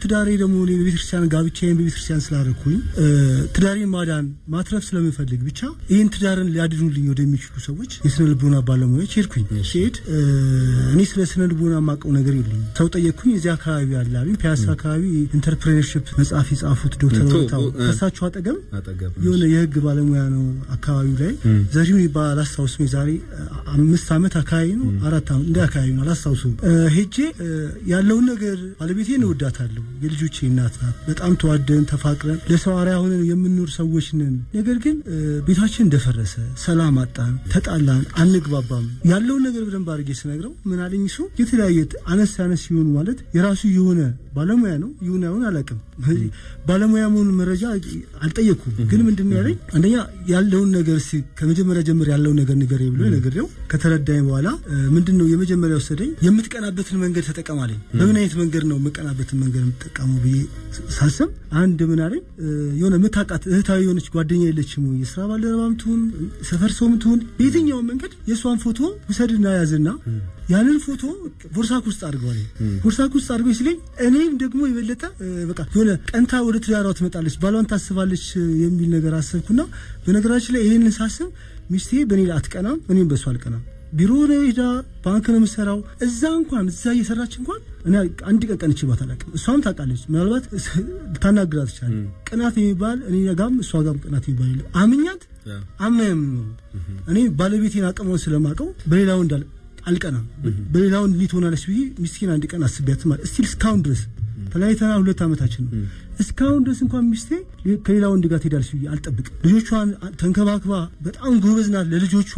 S4: ትዳሬ ደግሞ እኔ በቤተክርስቲያን ጋብቻዬን በቤተክርስቲያን ስላደረኩኝ ትዳሬን ማዳን ማትረፍ ስለምፈልግ ብቻ ይህን ትዳርን ሊያድኑልኝ ወደሚችሉ ሰዎች የስነ ልቦና ባለሙያዎች ሄድኩኝ። ሲሄድ እኔ ስለ ስነ ልቦና የማውቀው ነገር የለኝም። ሰው ጠየቅኩኝ። እዚህ አካባቢ ያለ አሉኝ። ፒያሳ አካባቢ ኢንተርፕሬነርሽፕ መጽሐፍ የጻፉት ዶክተር ወታው ከእሳቸው አጠገብ የሆነ የህግ ባለሙያ ነው አካባቢው ላይ ዘሪሁን ይባላል። አላስታውስም። የዛሬ አምስት ዓመት አካባቢ ነው አራት ዓመት እንደ አካባቢ ነው አላስታውሱም። ሄጄ ያለውን ነገር ባለቤቴን እወዳታለሁ። የልጆቼ እናት ናት። በጣም ተዋደን ተፋቅረን ለሰው አርአያ ሆነን የምንኖር ሰዎች ነን። ነገር ግን ቤታችን እንደፈረሰ፣ ሰላም አጣን፣ ተጣላን፣ አንግባባም። ያለውን ነገር በደንብ አድርጌ ስነግረው ምን አለኝ እሱ የተለያየ አነስ አነስ ሲሆኑ ማለት የራሱ የሆነ ባለሙያ ነው ይሁን አይሁን አላውቅም። ባለሙያ መሆኑን መረጃ አልጠየቅኩም። ግን ምንድን ነው ያለኝ አንደኛ ያለውን ነገር እስኪ ከመጀመሪያ ጀምር ያለውን ነገር ንገረኝ ብሎ ነግሬው ከተረዳኝ በኋላ ምንድን ነው የመጀመሪያ ወሰደኝ የምትቀናበትን መንገድ ተጠቀማለኝ። በምን አይነት መንገድ ነው የምቀናበትን መንገድ የምትጠቀመው ብዬ ሳስብ አንድ ምን አለኝ የሆነ የምታውቃት እህታዊ የሆነች ጓደኛ የለችም ወይ የስራ ባልደረባም ትሁን ሰፈር ሰውም ትሁን በየትኛውም መንገድ የእሷን ፎቶ ውሰድና ያዝና ያንን ፎቶ ቦርሳክ ውስጥ አድርገዋል። ቦርሳክ ውስጥ አድርገው ሲለኝ እኔም ደግሞ የበለጠ በቃ የሆነ ቀንታ ወደ ትዳሯ ትመጣለች፣ ባሏን ታስባለች የሚል ነገር አሰብኩና በነገራችን ላይ ይህንን ሳስብ ሚስቴ በእኔ ላይ አትቀናም፣ እኔም በእሷ አልቀናም። ቢሮ ነው ሄዳ ባንክ ነው የምሰራው። እዛ እንኳን እዛ እየሰራች እንኳን እኔ አንድ ቀን ቀንቼባት አላውቅም። እሷም ታውቃለች። ምናልባት ልታናግራት ይችላል። ቅናት የሚባል እኔ ጋም እሷ ጋም ቅናት የሚባል የለም። አምኛት አማየም ነው። እኔ ባለቤቴን አቅሟን ስለማውቀው በሌላ ወንድ አልቀናም። በሌላ ወንድ እንዲህ ትሆናለች ብዬ ሚስቴን አንድ ቀን አስቤያት ማለት እስቲል እስካሁን ድረስ ተለያይተናል። ሁለት ዓመታችን ነው። እስካሁን ድረስ እንኳን ሚስቴ ከሌላ ወንድ ጋር ትሄዳለች ብዬ አልጠብቅም። ልጆቿን ተንከባክባ በጣም ጎበዝ ናት። ለልጆቿ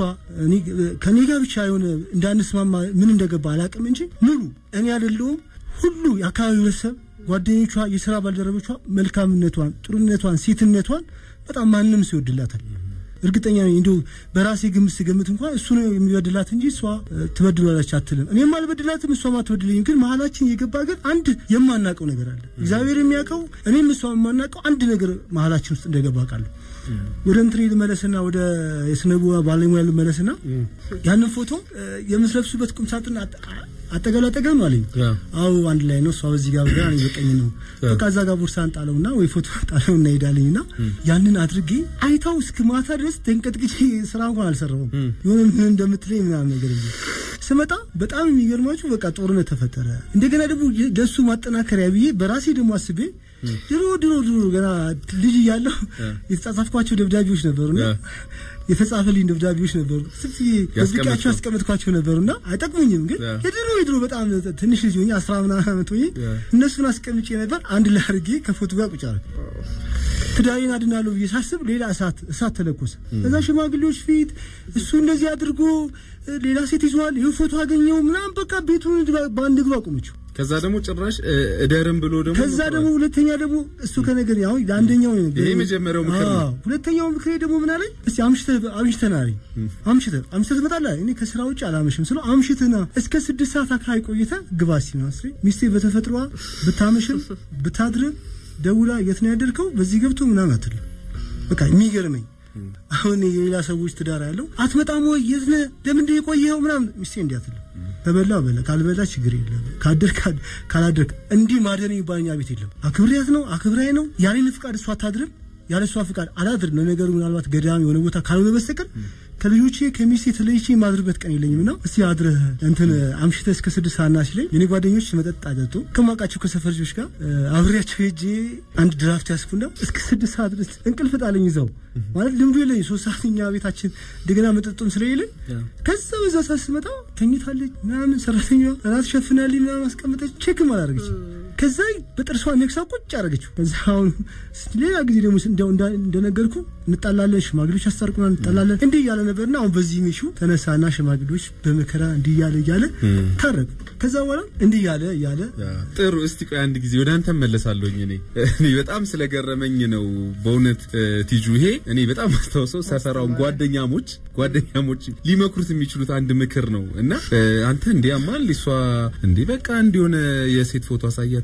S4: ከኔ ጋር ብቻ የሆነ እንዳንስማማ ምን እንደገባ አላውቅም እንጂ ሙሉ እኔ አይደለሁም ሁሉ የአካባቢ ቤተሰብ ጓደኞቿ፣ የስራ ባልደረቦቿ መልካምነቷን፣ ጥሩነቷን፣ ሴትነቷን በጣም ማንም ሰው ይወድላታል። እርግጠኛ ነኝ እንዲሁ በራሴ ግምት ስገምት እንኳን እሱ ነው የሚበድላት እንጂ እሷ ትበድሏለች አትልም። እኔም አልበድላትም፣ እሷም አትበድልኝም። ግን መሀላችን የገባ ግን አንድ የማናውቀው ነገር አለ። እግዚአብሔር የሚያውቀው እኔም እሷ የማናውቀው አንድ ነገር መሀላችን ውስጥ እንደገባ ቃለሁ። ወደ እንትኔ ልመለስና ወደ የስነቡ ባለሙያ ልመለስና ያንን ፎቶ የምትለብሱበት ቁምሳጥን አጠገብ አጠገብ ነው አለኝ። አዎ አንድ ላይ ነው። እሷ በዚህ ጋር ብላ እኔ በቀኝ ነው። በቃ እዛ ጋር ቦርሳን ጣለውና ወይ ፎቶ ጣለው እና ሄዳለኝና ያንን አድርጌ አይታው እስከ ማታ ድረስ ተንቀጥቅጬ ስራ እንኳን አልሰራሁም። የሆነ ምን እንደምትለኝ ምናምን ነገር ስመጣ በጣም የሚገርማችሁ በቃ ጦርነት ተፈጠረ። እንደገና ደግሞ ለሱ ማጠናከሪያ ብዬ በራሴ ደግሞ አስቤ ድሮ ድሮ ድሮ ገና ልጅ እያለሁ የተጻጻፍኳቸው ደብዳቤዎች ነበሩና የተጻፈልኝ ደብዳቤዎች ነበሩ። ስፍ ደብቃቸው ያስቀመጥኳቸው ነበሩና አይጠቅሙኝም። ግን የድሮ የድሮ በጣም ትንሽ ልጅ ሆኜ አስራ ምናምን ዓመት ሆኜ እነሱን አስቀምጬ ነበር። አንድ ላይ አድርጌ ከፎቶ ጋር ቁጭ አደረኩ። ትዳሬን አድናለሁ ብዬ ሳስብ ሌላ እሳት እሳት ተለኮሰ። እዛ ሽማግሌዎች ፊት እሱ እንደዚህ አድርጎ ሌላ ሴት ይዟል፣ ይህ ፎቶ አገኘው ምናምን በቃ ቤቱን በአንድ እግሩ አቆመችው።
S2: ከዛ ደግሞ ጭራሽ እደርም ብሎ ደግሞ
S4: ከዛ ደግሞ ሁለተኛ ደግሞ እሱ ከነገር ያው ለአንደኛው
S2: ይሄ የመጀመሪያው ምክር ነው።
S4: ሁለተኛው ምክሬ ደግሞ ምን አለኝ? እስቲ አምሽተህ አምሽተህ ና አለኝ። አምሽተህ አምሽተህ ትመጣለህ። እኔ ከስራ ውጭ አላመሽም ስለው አምሽተህ ና እስከ ስድስት ሰዓት አካባቢ ቆይተህ ግባ ሲመስል ሚስቴ በተፈጥሯ ብታመሽም ብታድርም ደውላ የት ነው ያደርከው በዚህ ገብቶ ምናምን አትልም። በቃ የሚገርመኝ አሁን የሌላ ሰዎች ትዳር ያለው አትመጣም ወይ የት ነህ ለምንድን የቆየኸው ምናምን ሚስቴ እንዲህ አትልም። ከበላ በላ ካልበላ ችግር የለም። ካደር ካላደርክ እንዲህ ማደር የሚባል እኛ ቤት የለም። አክብሬያት ነው አክብራይ ነው ያለኝ ፍቃድ እሷ አታድርም፣ ያለ እሷ ፍቃድ አላድርም። ለነገሩ ምናልባት ገዳም የሆነ ቦታ ካልሆነ በስተቀር ከልጆቼ ከሚስቴ ተለይቼ የማድርበት ቀን የለኝም እና እስቲ አድረህ እንትን አምሽተህ እስከ ስድስት ሰዓት ና ሲለኝ የኔ ጓደኞች መጠጥ አጠጡ ከማውቃቸው ከሰፈር ልጆች ጋር አብሬያቸው ሄጄ አንድ ድራፍት ያስኩና እስከ ስድስት ሰዓት ድረስ እንቅልፍ ጣለኝ። ይዘው ማለት ልምዱ የለኝ ሶስት ሰዓት እኛ ቤታችን እንደገና መጠጡም ስለሌለኝ ከዛ በዛ ሰዓት ስመጣ ተኝታለች ምናምን ሰራተኛ እራት ሸፍናልኝ ምናምን አስቀምጠች ቼክም አላደረገች። ከዛ በጥርሷ ነክሳ ቁጭ አደረገችው። ከዛ አሁን ሌላ ጊዜ ደግሞ እንደነገርኩ እንጣላለን፣ ሽማግሌዎች ያስታርቁናል፣ እንጣላለን እንዲህ እያለ ነበርና አሁን በዚህ ሚሹ ተነሳና ሽማግሌዎች በመከራ እንዲህ እያለ እያለ ታረቁ። ከዛ በኋላ እንዲህ እያለ እያለ
S2: ጥሩ። እስቲ ቆይ አንድ ጊዜ ወደ አንተ መለሳለሁኝ። እኔ እኔ በጣም ስለገረመኝ ነው በእውነት ቲጁ። ይሄ እኔ በጣም አስታውሰው ሰፈራውን ጓደኛሞች ጓደኛሞች ሊመክሩት የሚችሉት አንድ ምክር ነው እና አንተ እንዲህ ያማል እሷ እንዲህ በቃ እንዲሆነ የሴት ፎቶ አሳያት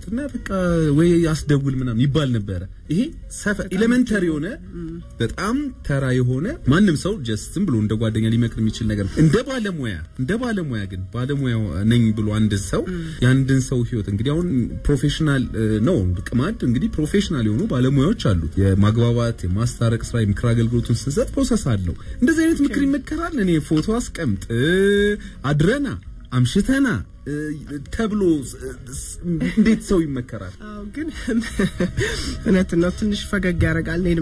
S2: እና በቃ ወይ አስደውል ምናምን ይባል ነበረ። ይሄ ሰፈር ኤሌመንተሪ የሆነ በጣም ተራ የሆነ ማንም ሰው ጀስትም ብሎ እንደ ጓደኛ ሊመክር የሚችል ነገር ነው። እንደ ባለሙያ እንደ ባለሙያ ግን ባለሙያ ነኝ ብሎ አንድ ሰው የአንድን ሰው ህይወት እንግዲህ አሁን ፕሮፌሽናል ነው ቅማድ እንግዲህ ፕሮፌሽናል የሆኑ ባለሙያዎች አሉት። የማግባባት የማስታረቅ ስራ የምክር አገልግሎቱን ስንሰጥ ፕሮሰስ አለው። እንደዚህ አይነት ምክር ይመከራል። እኔ ፎቶ አስቀምጥ አድረና አምሽተና ተብሎ እንዴት ሰው ይመከራል?
S1: አዎ ግን እውነት ነው። ትንሽ ፈገግ ያደርጋል። እኔንም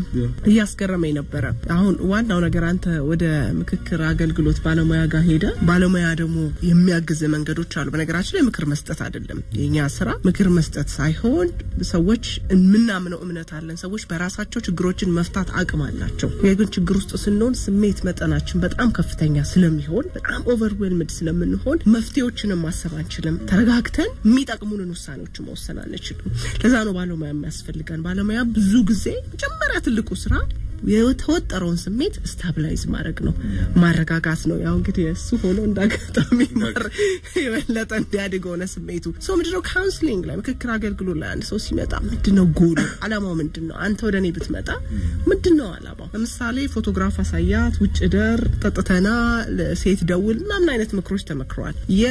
S1: እያስገረመኝ ነበረ። አሁን ዋናው ነገር አንተ ወደ ምክክር አገልግሎት ባለሙያ ጋር ሄደ፣ ባለሙያ ደግሞ የሚያግዝ መንገዶች አሉ። በነገራችን ላይ ምክር መስጠት አይደለም የኛ ስራ፣ ምክር መስጠት ሳይሆን ሰዎች የምናምነው እምነት አለን። ሰዎች በራሳቸው ችግሮችን መፍታት አቅም አላቸው። ግን ችግር ውስጥ ስንሆን ስሜት መጠናችን በጣም ከፍተኛ ስለሚሆን በጣም ኦቨርዌልምድ ስለምንሆን መፍትሄዎችንም ማሰብ አንችልም። ተረጋግተን የሚጠቅሙንን ውሳኔዎች መወሰን አንችልም። ለዛ ነው ባለሙያ የሚያስፈልገን። ባለሙያ ብዙ ጊዜ መጀመሪያ ትልቁ ስራ የተወጠረውን ስሜት ስታብላይዝ ማድረግ ነው፣ ማረጋጋት ነው። ያው እንግዲህ እሱ ሆኖ እንዳጋጣሚ የበለጠ እንዲያድግ ሆነ ስሜቱ። ሰው ምንድነው ካውንስሊንግ ላይ ምክክር አገልግሎት ላይ አንድ ሰው ሲመጣ ምንድነው ጎሉ፣ አላማው ምንድን ነው? አንተ ወደ እኔ ብትመጣ ምንድነው አላማው? ለምሳሌ ፎቶግራፍ አሳያት፣ ውጭ ደር፣ ጠጥተና፣ ሴት ደውል ምናምን አይነት ምክሮች ተመክረዋል።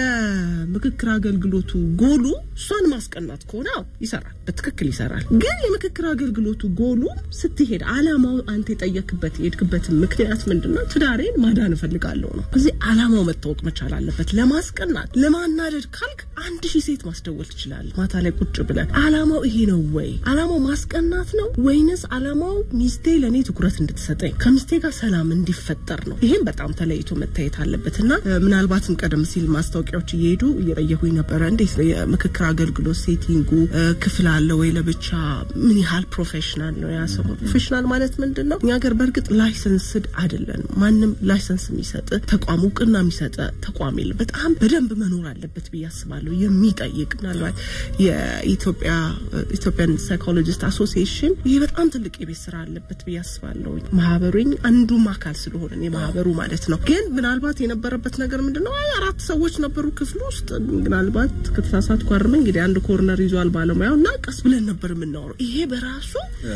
S1: የምክክር አገልግሎቱ ጎሉ እሷን ማስቀናት ከሆነ ይሰራል፣ በትክክል ይሰራል። ግን የምክክር አገልግሎቱ ጎሉ ስትሄድ አላማው አንተ የጠየክበት የሄድክበትን ምክንያት ምንድነው? ትዳሬን ማዳን እፈልጋለሁ ነው። እዚህ አላማው መታወቅ መቻል አለበት። ለማስቀናት ለማናደድ ካልክ አንድ ሺህ ሴት ማስደወል ትችላለህ። ማታ ላይ ቁጭ ብለን አላማው ይሄ ነው ወይ? አላማው ማስቀናት ነው ወይንስ አላማው ሚስቴ ለእኔ ትኩረት እንድትሰጠኝ ከሚስቴ ጋር ሰላም እንዲፈጠር ነው? ይሄም በጣም ተለይቶ መታየት አለበት እና ምናልባትም ቀደም ሲል ማስታወቂያዎች እየሄዱ እየጠየቁኝ ነበረ። እንዴት ነው የምክክር አገልግሎት ሴቲንጉ ክፍል አለ ወይ? ለብቻ ምን ያህል ፕሮፌሽናል ነው ያ ሰው? ፕሮፌሽናል ማለት ምንድን ነው? እኛ ሀገር በእርግጥ ላይሰንስድ አይደለንም። ማንም ላይሰንስ የሚሰጥ ተቋም እውቅና የሚሰጥ ተቋም የለም። በጣም በደንብ መኖር አለበት ብዬ አስባለሁ። የሚጠይቅ ምናልባት የኢትዮጵያ ኢትዮጵያን ሳይኮሎጂስት አሶሲዬሽን ይህ በጣም ትልቅ የቤት ስራ አለበት ብዬ አስባለሁ። ማህበሩኝ አንዱም አካል ስለሆነ የማህበሩ ማለት ነው። ግን ምናልባት የነበረበት ነገር ምንድን ነው? አይ አራት ሰዎች ነበሩ ክፍል ውስጥ ምናልባት ከተሳሳትኩ አርመኝ። እንግዲህ አንድ ኮርነር ይዟል ባለሙያው እና ቀስ ብለን ነበር የምናወራው። ይሄ በራሱ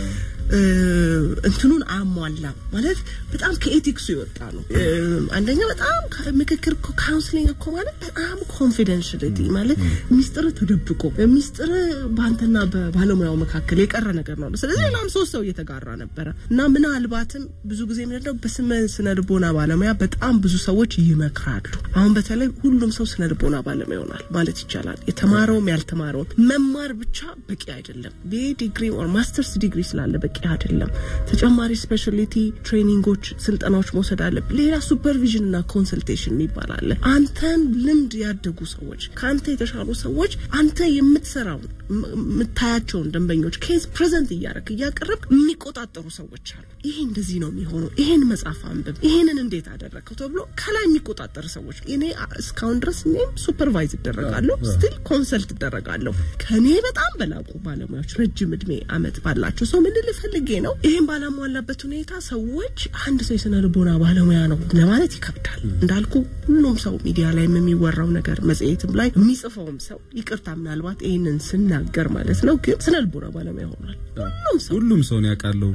S1: እንትኑን አሟላ ማለት በጣም ከኤቲክሱ የወጣ ነው። አንደኛ በጣም ምክክር ካውንስሊንግ እኮ ማለት በጣም ኮንፊደንሽልቲ ማለት ሚስጥር ተደብቆ ሚስጥር በአንተና በባለሙያው መካከል የቀረ ነገር ነው። ስለዚህ ሌላም ሶስት ሰው እየተጋራ ነበረ እና ምናልባትም ብዙ ጊዜ ምንድነው በስመ ስነ ልቦና ባለሙያ በጣም ብዙ ሰዎች ይመክራሉ። አሁን በተለይ ሁሉም ሰው ስነ ልቦና ባለሙያ ይሆናል ማለት ይቻላል። የተማረውም ያልተማረውም መማር ብቻ በቂ አይደለም። ዲግሪ ኦር ማስተርስ ዲግሪ ስላለ በቂ አይደለም። ተጨማሪ ስፔሻሊቲ ትሬኒንጎች፣ ስልጠናዎች መውሰድ አለብህ። ሌላ ሱፐርቪዥን እና ኮንሰልቴሽን የሚባል አለ። አንተን ልምድ ያደጉ ሰዎች ከአንተ የተሻሉ ሰዎች አንተ የምትሰራውን የምታያቸውን ደንበኞች ኬዝ ፕሬዘንት እያደረግ እያቀረብ የሚቆጣጠሩ ሰዎች አሉ። ይሄ እንደዚህ ነው የሚሆነው፣ ይሄን መጽሐፍ አንብብ፣ ይሄንን እንዴት አደረግከው ተብሎ ከላይ የሚቆጣጠር ሰዎች እኔ እስካሁን ድረስ እኔም ሱፐርቫይዝ እደረጋለሁ፣ ስቲል ኮንሰልት እደረጋለሁ ከኔ በጣም በላቁ ባለሙያዎች ረጅም እድሜ አመት ባላቸው ሰው ምን ልፈልጌ ነው። ይሄን ባላሟላበት ሁኔታ ሰዎች አንድ ሰው የስነ ልቦና ባለሙያ ነው ለማለት ይከብዳል። እንዳልኩ ሁሉም ሰው ሚዲያ ላይ የሚወራው ነገር መጽሔትም ላይ የሚጽፈውም ሰው ይቅርታ፣ ምናልባት ይህንን ስናገር ማለት ነው፣ ግን ስነ ልቦና ባለሙያ ሆኗል። ሁሉም ሰው
S2: ሁሉም ሰው ነው ያውቃለሁ።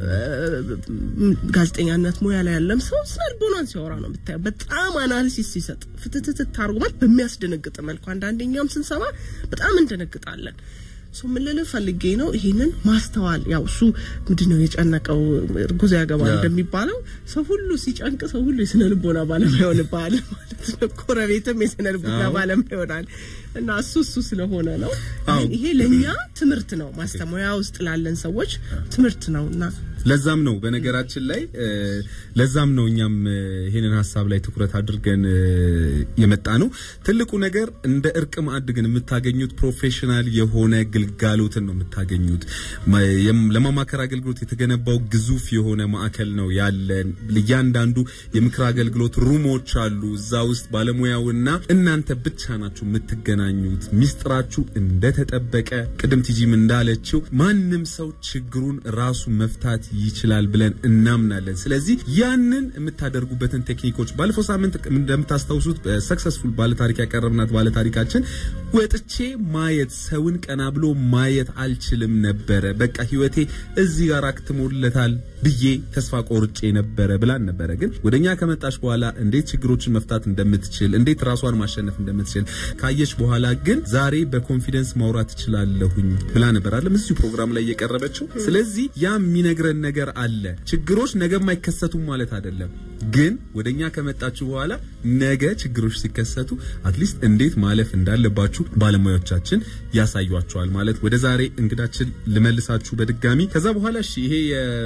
S1: ጋዜጠኛነት ሙያ ላይ ያለም ሰው ስነ ልቦናን ሲያወራ ነው የምታየው። በጣም አናሊሲስ ሲሰጥ ፍትትት አድርጎ ማለት በሚያስደነግጥ መልኩ አንዳንደኛም ስንሰማ በጣም እንደነግጣለን። ሶ ምን ልልህ ፈልጌ ነው ይሄንን ማስተዋል። ያው እሱ ምንድን ነው የጨነቀው እርጉዝ ያገባል እንደሚባለው ሰው ሁሉ ሲጨንቅ ሰው ሁሉ የስነ ልቦና ባለሙያ ይሆንብሃል ማለት ነው። ጎረቤትም የስነ ልቦና ባለሙያ ይሆናል እና እሱ እሱ ስለሆነ ነው። ይሄ ለእኛ ትምህርት ነው፣ ማስተሙያ ውስጥ ላለን ሰዎች ትምህርት ነው እና
S2: ለዛም ነው በነገራችን ላይ ለዛም ነው እኛም ይሄንን ሀሳብ ላይ ትኩረት አድርገን የመጣ ነው። ትልቁ ነገር እንደ እርቅ ማዕድ ግን የምታገኙት ፕሮፌሽናል የሆነ ግልጋሎትን ነው የምታገኙት። ለማማከር አገልግሎት የተገነባው ግዙፍ የሆነ ማዕከል ነው ያለን። እያንዳንዱ የምክር አገልግሎት ሩሞች አሉ። እዛ ውስጥ ባለሙያውና እናንተ ብቻ ናችሁ የምትገናኙት። ሚስጥራችሁ እንደተጠበቀ ቅድም ቲጂም እንዳለችው ማንም ሰው ችግሩን ራሱ መፍታት ይችላል ብለን እናምናለን። ስለዚህ ያንን የምታደርጉበትን ቴክኒኮች ባለፈው ሳምንት እንደምታስታውሱት ሰክሰስፉል ባለታሪክ ያቀረብናት ባለታሪካችን ወጥቼ ማየት ሰውን ቀና ብሎ ማየት አልችልም ነበረ፣ በቃ ህይወቴ እዚህ ጋር አክትሞለታል ብዬ ተስፋ ቆርጬ ነበረ ብላን ነበረ። ግን ወደኛ ከመጣች በኋላ እንዴት ችግሮችን መፍታት እንደምትችል እንዴት ራሷን ማሸነፍ እንደምትችል ካየች በኋላ ግን ዛሬ በኮንፊደንስ ማውራት እችላለሁኝ ብላ ነበር አይደለም እዚሁ ፕሮግራም ላይ እየቀረበችው። ስለዚህ ያ የሚነግረን ነገር አለ። ችግሮች ነገም አይከሰቱም ማለት አይደለም። ግን ወደኛ ከመጣችሁ በኋላ ነገ ችግሮች ሲከሰቱ አትሊስት እንዴት ማለፍ እንዳለባችሁ ባለሙያዎቻችን ያሳዩአችኋል። ማለት ወደ ዛሬ እንግዳችን ልመልሳችሁ በድጋሚ ከዛ በኋላ እሺ ይሄ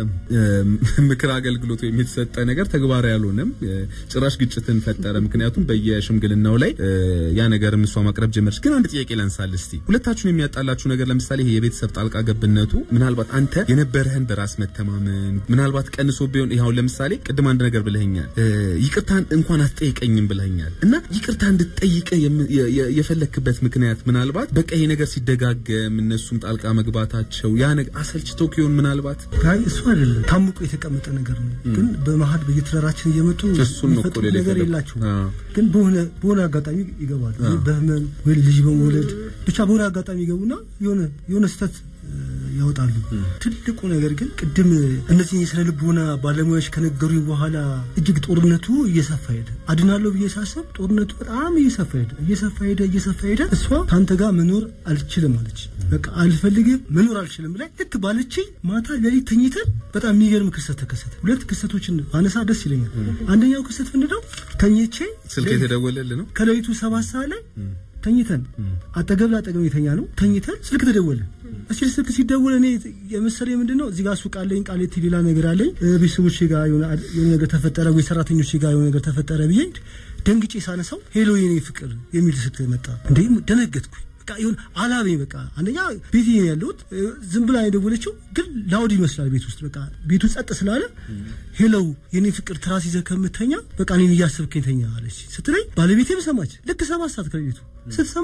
S2: የምክር አገልግሎት ወይም የተሰጠ ነገር ተግባራዊ ያልሆነም ጭራሽ ግጭትን ፈጠረ። ምክንያቱም በየሽምግልናው ላይ ያ ነገር እሷ ማቅረብ ጀመረች። ግን አንድ ጥያቄ ላንሳል እስቲ ሁለታችሁን የሚያጣላችሁ ነገር ለምሳሌ ይሄ የቤተሰብ ጣልቃ ገብነቱ ምናልባት አንተ የነበረህን በራስ መተማመን ምናልባት ቀንሶ ቢሆን ይኸው ለምሳሌ ቅድም አንድ ነገር ብለኸኛል፣ ይቅርታን እንኳን አትጠይቀኝም ብለኸኛል እና ይቅርታ እንድትጠይቀ የፈለክበት ምክንያት ምናልባት በቃ ይሄ ነገር ሲደጋገም እነሱም ጣልቃ መግባታቸው ያ ነገር አሰልችቶ ኪሆን ምናልባት
S4: አይ እሱ አይደለም ታምቆ የተቀመጠ ነገር ነው። ግን በመሀል በየትዳራችን እየመጡ
S2: እሱን ነው እኮ
S4: የሚፈጥሩት
S2: ሌላ
S4: ነገር
S2: የፈለኩት።
S4: የላቸውም።
S2: አዎ።
S4: ግን በሆነ በሆነ አጋጣሚ ይገባሉ። በህመም ወይ ልጅ በመውለድ ብቻ በሆነ አጋጣሚ ይገቡና የሆነ የሆነ ስህተት እ፣ ያወጣሉ። ትልቁ ነገር ግን ቅድም እነዚህ የስነ ልቦና ባለሙያዎች ከነገሩኝ በኋላ እጅግ ጦርነቱ እየሰፋ ሄደ። አድናለሁ ብዬ ሳስብ ጦርነቱ በጣም እየሰፋ ሄደ እየሰፋ ሄደ እየሰፋ ሄደ። እሷ ከአንተ ጋር መኖር አልችልም አለች። በቃ አልፈልግም መኖር አልችልም ላይ ልክ ባለችኝ ማታ ሌሊት ተኝተን በጣም የሚገርም ክስተት ተከሰተ። ሁለት ክስተቶችን አነሳ ደስ ይለኛል። አንደኛው ክስተት ምንድነው? ተኝቼ
S2: ስልክ የተደወለልህ ነው
S4: ከሌሊቱ ሰባት ሰዓት ላይ ተኝተን አጠገብ ላጠገብ የተኛ ነው ተኝተን ስልክ ተደወለ። እስኪ ስልክ ሲደወል እኔ የመሰለኝ ምንድን ነው እዚህ ጋር ሱቅ አለኝ ቃሊቲ ሌላ ነገር አለኝ እ፣ ቤተሰቦቼ ጋር የሆነ አድ- የሆነ ነገር ተፈጠረ ወይ ሰራተኞቼ ጋር የሆነ ነገር ተፈጠረ ብዬ ደንግጬ ሳነሳው ሄሎ የኔ ፍቅር የሚል ስልክ መጣ። እንዴ ደነገጥኩኝ። በቃ ይሁን አላበኝ። በቃ አንደኛ ቤቴ ነው ያለሁት እ፣ ዝም ብላ የደወለችው ግን ላውድ ይመስላል ቤት ውስጥ በቃ ቤቱ ጸጥ ስላለ ሄሎ የኔ ፍቅር ትራስ ይዘህ ከምተኛ በቃ እኔን እያሰብከኝ ተኛ አለች ስትለኝ ባለቤቴም ሰማች። ልክ ሰባት ሰዓት ከቤቱ ስትሰማ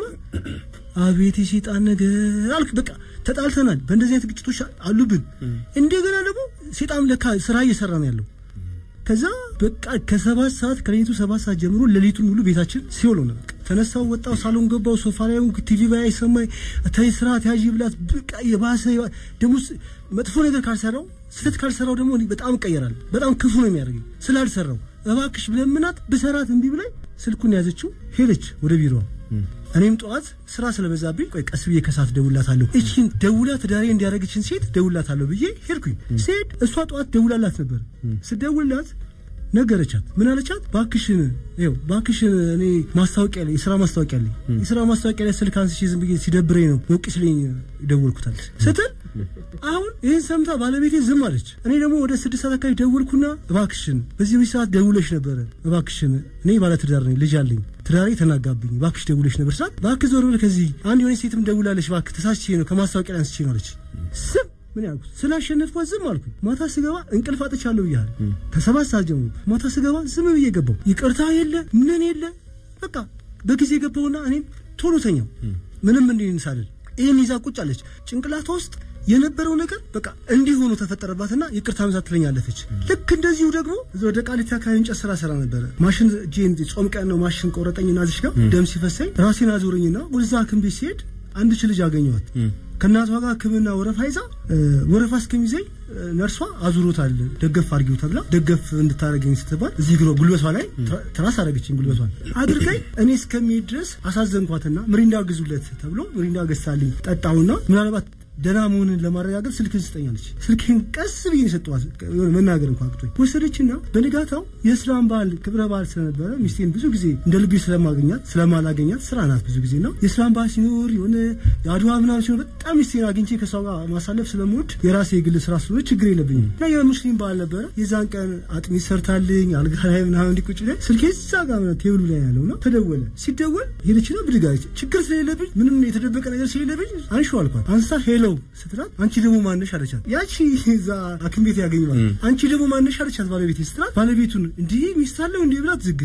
S4: አቤት የሴጣን ነገር አልክ። በቃ ተጣልተናል። በእንደዚህ አይነት ግጭቶች አሉብን። እንደገና ደግሞ ሴጣን ለካ ስራ እየሰራ ነው ያለው። ከዛ በቃ ከሰባት ሰዓት ከሌሊቱ ሰባት ሰዓት ጀምሮ ሌሊቱን ሙሉ ቤታችን ሲውል ሆነ። በቃ ተነሳው፣ ወጣው፣ ሳሎን ገባው፣ ሶፋ ላይ ሆንኩ፣ ቲቪ ባይ ሰማይ ተይ ስራ ተያዥ ብላት በቃ የባሰ የባ- ደግሞ ስ- መጥፎ ነገር ካልሰራው ስህተት ካልሰራው ደግሞ እኔ በጣም እቀየራለሁ። በጣም ክፉ ነው የሚያደርገኝ ስላልሰራው። እባክሽ ብለምናት ብሰራት እምቢ ብላኝ ስልኩን ያዘችው ሄደች ወደ ቢሮዋ። እኔም ጠዋት ስራ ስለበዛብኝ ቆይ ቀስ ብዬ ከሰዓት ደውላታለሁ እቺን ደውላ ትዳሬ እንዲያደረገችን ሴት ደውላታለሁ ብዬ ሄድኩኝ። ስሄድ እሷ ጠዋት ደውላላት ነበር። ስደውልላት ነገረቻት። ምን አለቻት? ባክሽን ይኸው ባክሽን እኔ ማስታወቂያ ላይ የስራ ማስታወቂያ ላይ የስራ ማስታወቂያ ላይ ስልክ አንስቼ ዝም ብዬ ሲደብረኝ ነው ሞቅ ሲለኝ ደወልኩታል ስትል አሁን ይህን ሰምታ ባለቤቴ ዝም አለች። እኔ ደግሞ ወደ ስድስት ሰዓት አካባቢ ደወልኩና እባክሽን በዚህ በዚህ ሰዓት ደውለሽ ነበረ፣ እባክሽን እኔ ባለትዳር ነኝ፣ ልጅ አለኝ፣ ትዳሬ ተናጋብኝ፣ እባክሽ ደውለሽ ነበር ሰዓት እባክህ ዞር ብለህ ከዚህ አንድ የሆነ ሴትም ደውላለች፣ እባክህ ተሳስቼ ነው ከማስታወቂያ ላይ አንስቼ ነው አለች። ዝም ምን ያልኩት ስላሸነፍኳት ዝም አልኩኝ። ማታ ስገባ እንቅልፍ አጥቻለሁ ብያለሁ። ከሰባት ሰዓት ጀምሮ ማታ ስገባ ዝም ብዬ ገባሁ። ይቅርታ የለ ምን የለ በቃ በጊዜ ገባሁና እኔም ቶሎ ተኛው። ምንም እንዲህ ሳልል ይህን ይዛ ቁጭ አለች። ጭንቅላቷ ውስጥ የነበረው ነገር በቃ እንዲህ ሆኖ ተፈጠረባትና ይቅርታ መዛት ትለኝ አለፈች። ልክ እንደዚሁ ደግሞ እዛ ወደ ቃሊቲ አካባቢ እንጨት ስራ ስራ ነበረ። ማሽን እጄን ጾም ቀን ነው ማሽን ቆረጠኝና እዚሽ ጋር ደም ሲፈሰኝ ራሴን አዞረኝና ወደዛ ሐኪም ቤት ሲሄድ አንድች ልጅ አገኘኋት። ከእናቷ ጋር ሕክምና ወረፋ ይዛ እ፣ ወረፋ እስከሚዘኝ እ፣ ነርሷ አዙሮታል ደገፍ አድርጊው ተብላ ደገፍ እንድታደርገኝ ስትባል እዚህ ግሮ ጉልበቷ ላይ ትራ- ትራስ አደረገችኝ። ጉልበቷን አድርጋኝ እኔ እስከሚሄድ ድረስ አሳዘንኳትና ምሪንዳ ግዙለት ተብሎ ምሪንዳ ገዝታልኝ ጠጣሁና ምናልባት ደህና መሆንን ለማረጋገጥ ስልክን ስጠኛለች። ስልክን ቀስ ብዬ ሰጠዋት። የሆነ መናገር እንኳን አቅቶኝ ወሰደችና በንጋታው የእስላም በዓል ክብረ በዓል ስለነበረ ሚስቴን ብዙ ጊዜ እንደ ልቤ ስለማገኛት ስለማላገኛት ስራ ናት ብዙ ጊዜ ነው የእስላም በዓል ሲኖር የሆነ የአድዋ ምናምን ሲኖር በጣም ሚስቴን አግኝቼ ከሷ ጋር ማሳለፍ ስለምወድ የራሴ የግል ስራ ስለሆነ ችግር የለብኝም እና የሙስሊም በዓል ነበረ። የዛን ቀን አጥሚት ሰርታልኝ አልጋ ላይ ምናምን እንዲቁጭ ላይ ስልኬ እዛ ጋር ነው ቴብሉ ላይ ያለው ነው። ተደወለ። ሲደወል ሄደችና ብድግ አለች። ችግር ስለሌለብኝ ምንም የተደበቀ ነገር ስለሌለብኝ አንሺው አልኳት። አንስታ ሄሎ ስትላት አንቺ ደግሞ ማነሽ አለቻት። ያቺ እዛ ሐኪም ቤት ያገኘዋል። አንቺ ደግሞ ማነሽ አለቻት ባለቤቴ ስትላት ባለቤቱን እንዲህ ሚስት አለው እንዲህ ብላት ዝግት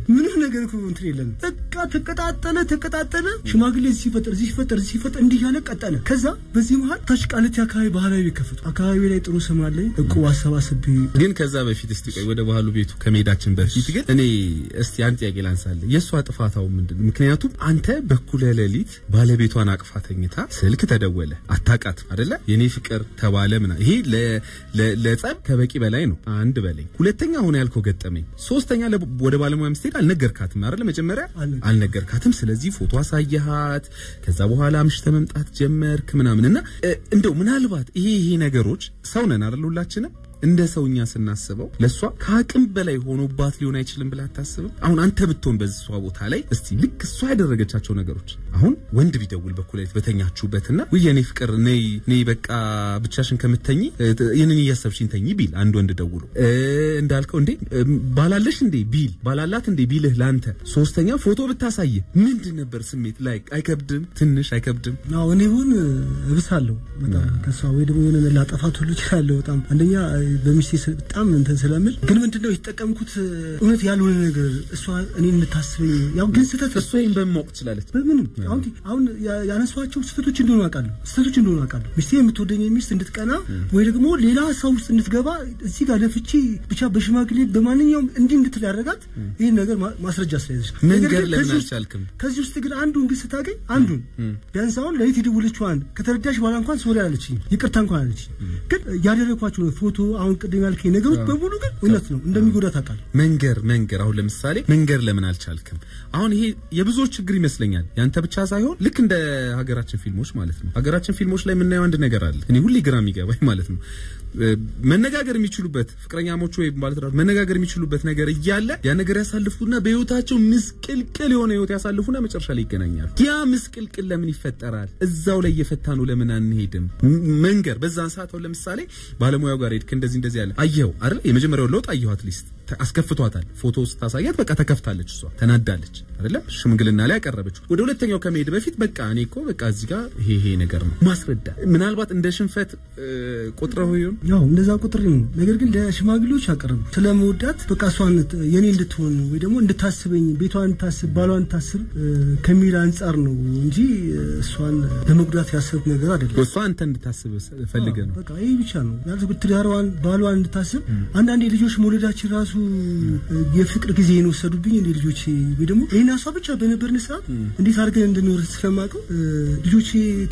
S4: ምንም ነገር እኮ እንትን የለም። በቃ ተቀጣጠለ ተቀጣጠለ። ሽማግሌ እዚህ ሲፈጠር እዚህ ሲፈጠር እዚህ ሲፈጠር እንዲህ እያለ ቀጠለ። ከዛ በዚህ መሀል ታች ቃሊቲ አካባቢ ባህላዊ ቤት ከፈቱ። አካባቢ ላይ ጥሩ ስም አለኝ። እቁብ አሰባስቤ
S2: ግን ከዛ በፊት እስቲ ቆይ ወደ ባህሉ ቤቱ ከመሄዳችን በፊት ግን እኔ እስቲ አንድ ጥያቄ ላንሳለህ። የእሷ ጥፋታው ምንድን ነው? ምክንያቱም አንተ በኩለ ሌሊት ባለቤቷን አቅፋ ተኝታ ስልክ ተደወለ፣ አታውቃትም አይደለ? የኔ ፍቅር ተባለ ምና ይሄ ለ- ለ- ለጸብ ከበቂ በላይ ነው። አንድ በላይ ሁለተኛ አሁን ያልከው ገጠመኝ፣ ሶስተኛ ለ- ወደ ባለሙያ ስትሄድ አልነገርካትም አይደለ? መጀመሪያ
S4: አልነገርኩም።
S2: አልነገርካትም። ስለዚህ ፎቶ አሳየሃት፣ ከዛ በኋላ አምሽተ መምጣት ጀመርክ ምናምን እና እ፣ እንደው ምናልባት ይሄ ይሄ ነገሮች ሰው ነን አይደል? ሁላችንም እንደ ሰውኛ ስናስበው ለእሷ ከአቅም በላይ ሆኖባት ሊሆን አይችልም ብለህ አታስብም? አሁን አንተ ብትሆን በሷ ቦታ ላይ እስቲ ልክ እሷ ያደረገቻቸው ነገሮች አሁን ወንድ ቢደውል በኩሌት በተኛችሁበትና ውይ የኔ ፍቅር ነይ ነይ በቃ ብቻሽን ከምትተኝ እ፣ ይህንን እያሰብሽኝ ተኝ ቢል አንድ ወንድ ደውሎ እ፣ እንዳልከው እንዴ እ፣ ባላለሽ እንዴ ቢል ባላላት እንዴ ቢልህ ለአንተ ሶስተኛ ፎቶ ብታሳይ ምንድን ነበር ስሜት ላይ አይከብድም? ትንሽ አይከብድም?
S4: አዎ እኔ ቢሆን እብሳለሁ በጣም ከሷ ወይ ደግሞ የሆነ ላጠፋት ሁሉ እችላለሁ። በጣም አንደኛ በሚስቴ ስ- በጣም እንትን ስለምል ግን ምንድነው የተጠቀምኩት እውነት ያልሆነ ነገር እሷ እኔ እንድታስበኝ ያው ግን ስህተት
S2: እሷ ይህን በማወቅ ትችላለች።
S4: በምንም አሁን አሁን ያ- ያነሷቸው ስህተቶች እንደሆኑ አውቃለሁ። ስህተቶች እንደሆኑ አውቃለሁ። ሚስቴ የምትወደኝ ሚስት እንድትቀና ወይ ደግሞ ሌላ ሀሳብ ውስጥ እንድትገባ እዚህ ጋር ለፍቺ ብቻ በሽማግሌ በማንኛውም እንዲህ እንድትል ያደረጋት ይህን ነገር ማ- ማስረጃ ስለያዘች ነው። ነገር
S2: መንገድ
S4: ግን
S2: ለምን
S4: ከዚህ ውስጥ-
S2: አልቻልክም?
S4: ከዚህ ውስጥ ግን አንዱን ግን ስታገኝ አንዱን ቢያንስ አሁን ለሊት የደወለችዋን ከተረዳሽ በኋላ እንኳን ሶሪ አለችኝ፣ ይቅርታ እንኳን አለችኝ። ግን ያደረግኳቸው ፎቶ አሁን ቅድም ያልከኝ ነገሮች በሙሉ ግን እውነት ነው እንደሚጎዳ ታውቃለህ።
S2: መንገር መንገር አሁን ለምሳሌ መንገር ለምን አልቻልክም? አሁን ይሄ የብዙዎች ችግር ይመስለኛል። ያንተ ብቻ ሳይሆን ልክ እንደ ሀገራችን ፊልሞች ማለት ነው። ሀገራችን ፊልሞች ላይ የምናየው አንድ ነገር አለ። እኔ ሁሌ ግራ የሚገባኝ ማለት ነው እ፣ መነጋገር የሚችሉበት ፍቅረኛሞች ወይም ባለትዳር መነጋገር የሚችሉበት ነገር እያለ ያ ነገር ያሳልፉና በህይወታቸው ምስቅልቅል የሆነ ህይወት ያሳልፉና መጨረሻ ላይ ይገናኛሉ። ያ ምስቅልቅል ለምን ይፈጠራል? እዛው ላይ እየፈታ ነው ለምን አንሄድም? ም- መንገር በዛን ሰዓት አሁን ለምሳሌ ባለሙያው ጋር ሄድክ እንደዚህ እንደዚህ ያለ አየኸው አይደል? የመጀመሪያውን ለውጥ አየኸው አትሊስት ተ- አስከፍቷታል። ፎቶ ስታሳያት በቃ ተከፍታለች፣ እሷ ተናዳለች አይደለም? ሽምግልና ላይ ያቀረበችው ወደ ሁለተኛው ከመሄድ በፊት በቃ እኔ እኮ በቃ እዚህ ጋር ይሄ ይሄ ነገር ነው ማስረዳት ምናልባት እንደ ሽንፈት እ፣ ቆጥረው ይሆን
S4: ያው እንደዛ ቁጥር ነው። ነገር ግን ለሽማግሌዎች አቀረቡ ስለመወዳት በቃ እሷን የኔ እንድትሆን ወይ ደግሞ እንድታስበኝ ቤቷን እንድታስብ ባሏን እንድታስብ እ፣ ከሚል አንጻር ነው እንጂ እ፣ እሷን ለመጉዳት ያሰብኩ ነገር አይደለም።
S2: እሷ አንተ እንድታስብ ፈልገ ነው
S4: በቃ ይህ ብቻ ነው ያልኩት። ትዳሯን ባሏን እንድታስብ አንዳንዴ ልጆች መውለዳችን ራሱ እ፣ የፍቅር ጊዜ የወሰዱብኝ እንደ ልጆቼ ወይ ደግሞ ይህን እሷ ብቻ በነበርን ሰዓት እንዴት አድርገን እንድንኖር ስለማውቀው እ፣ ልጆቼ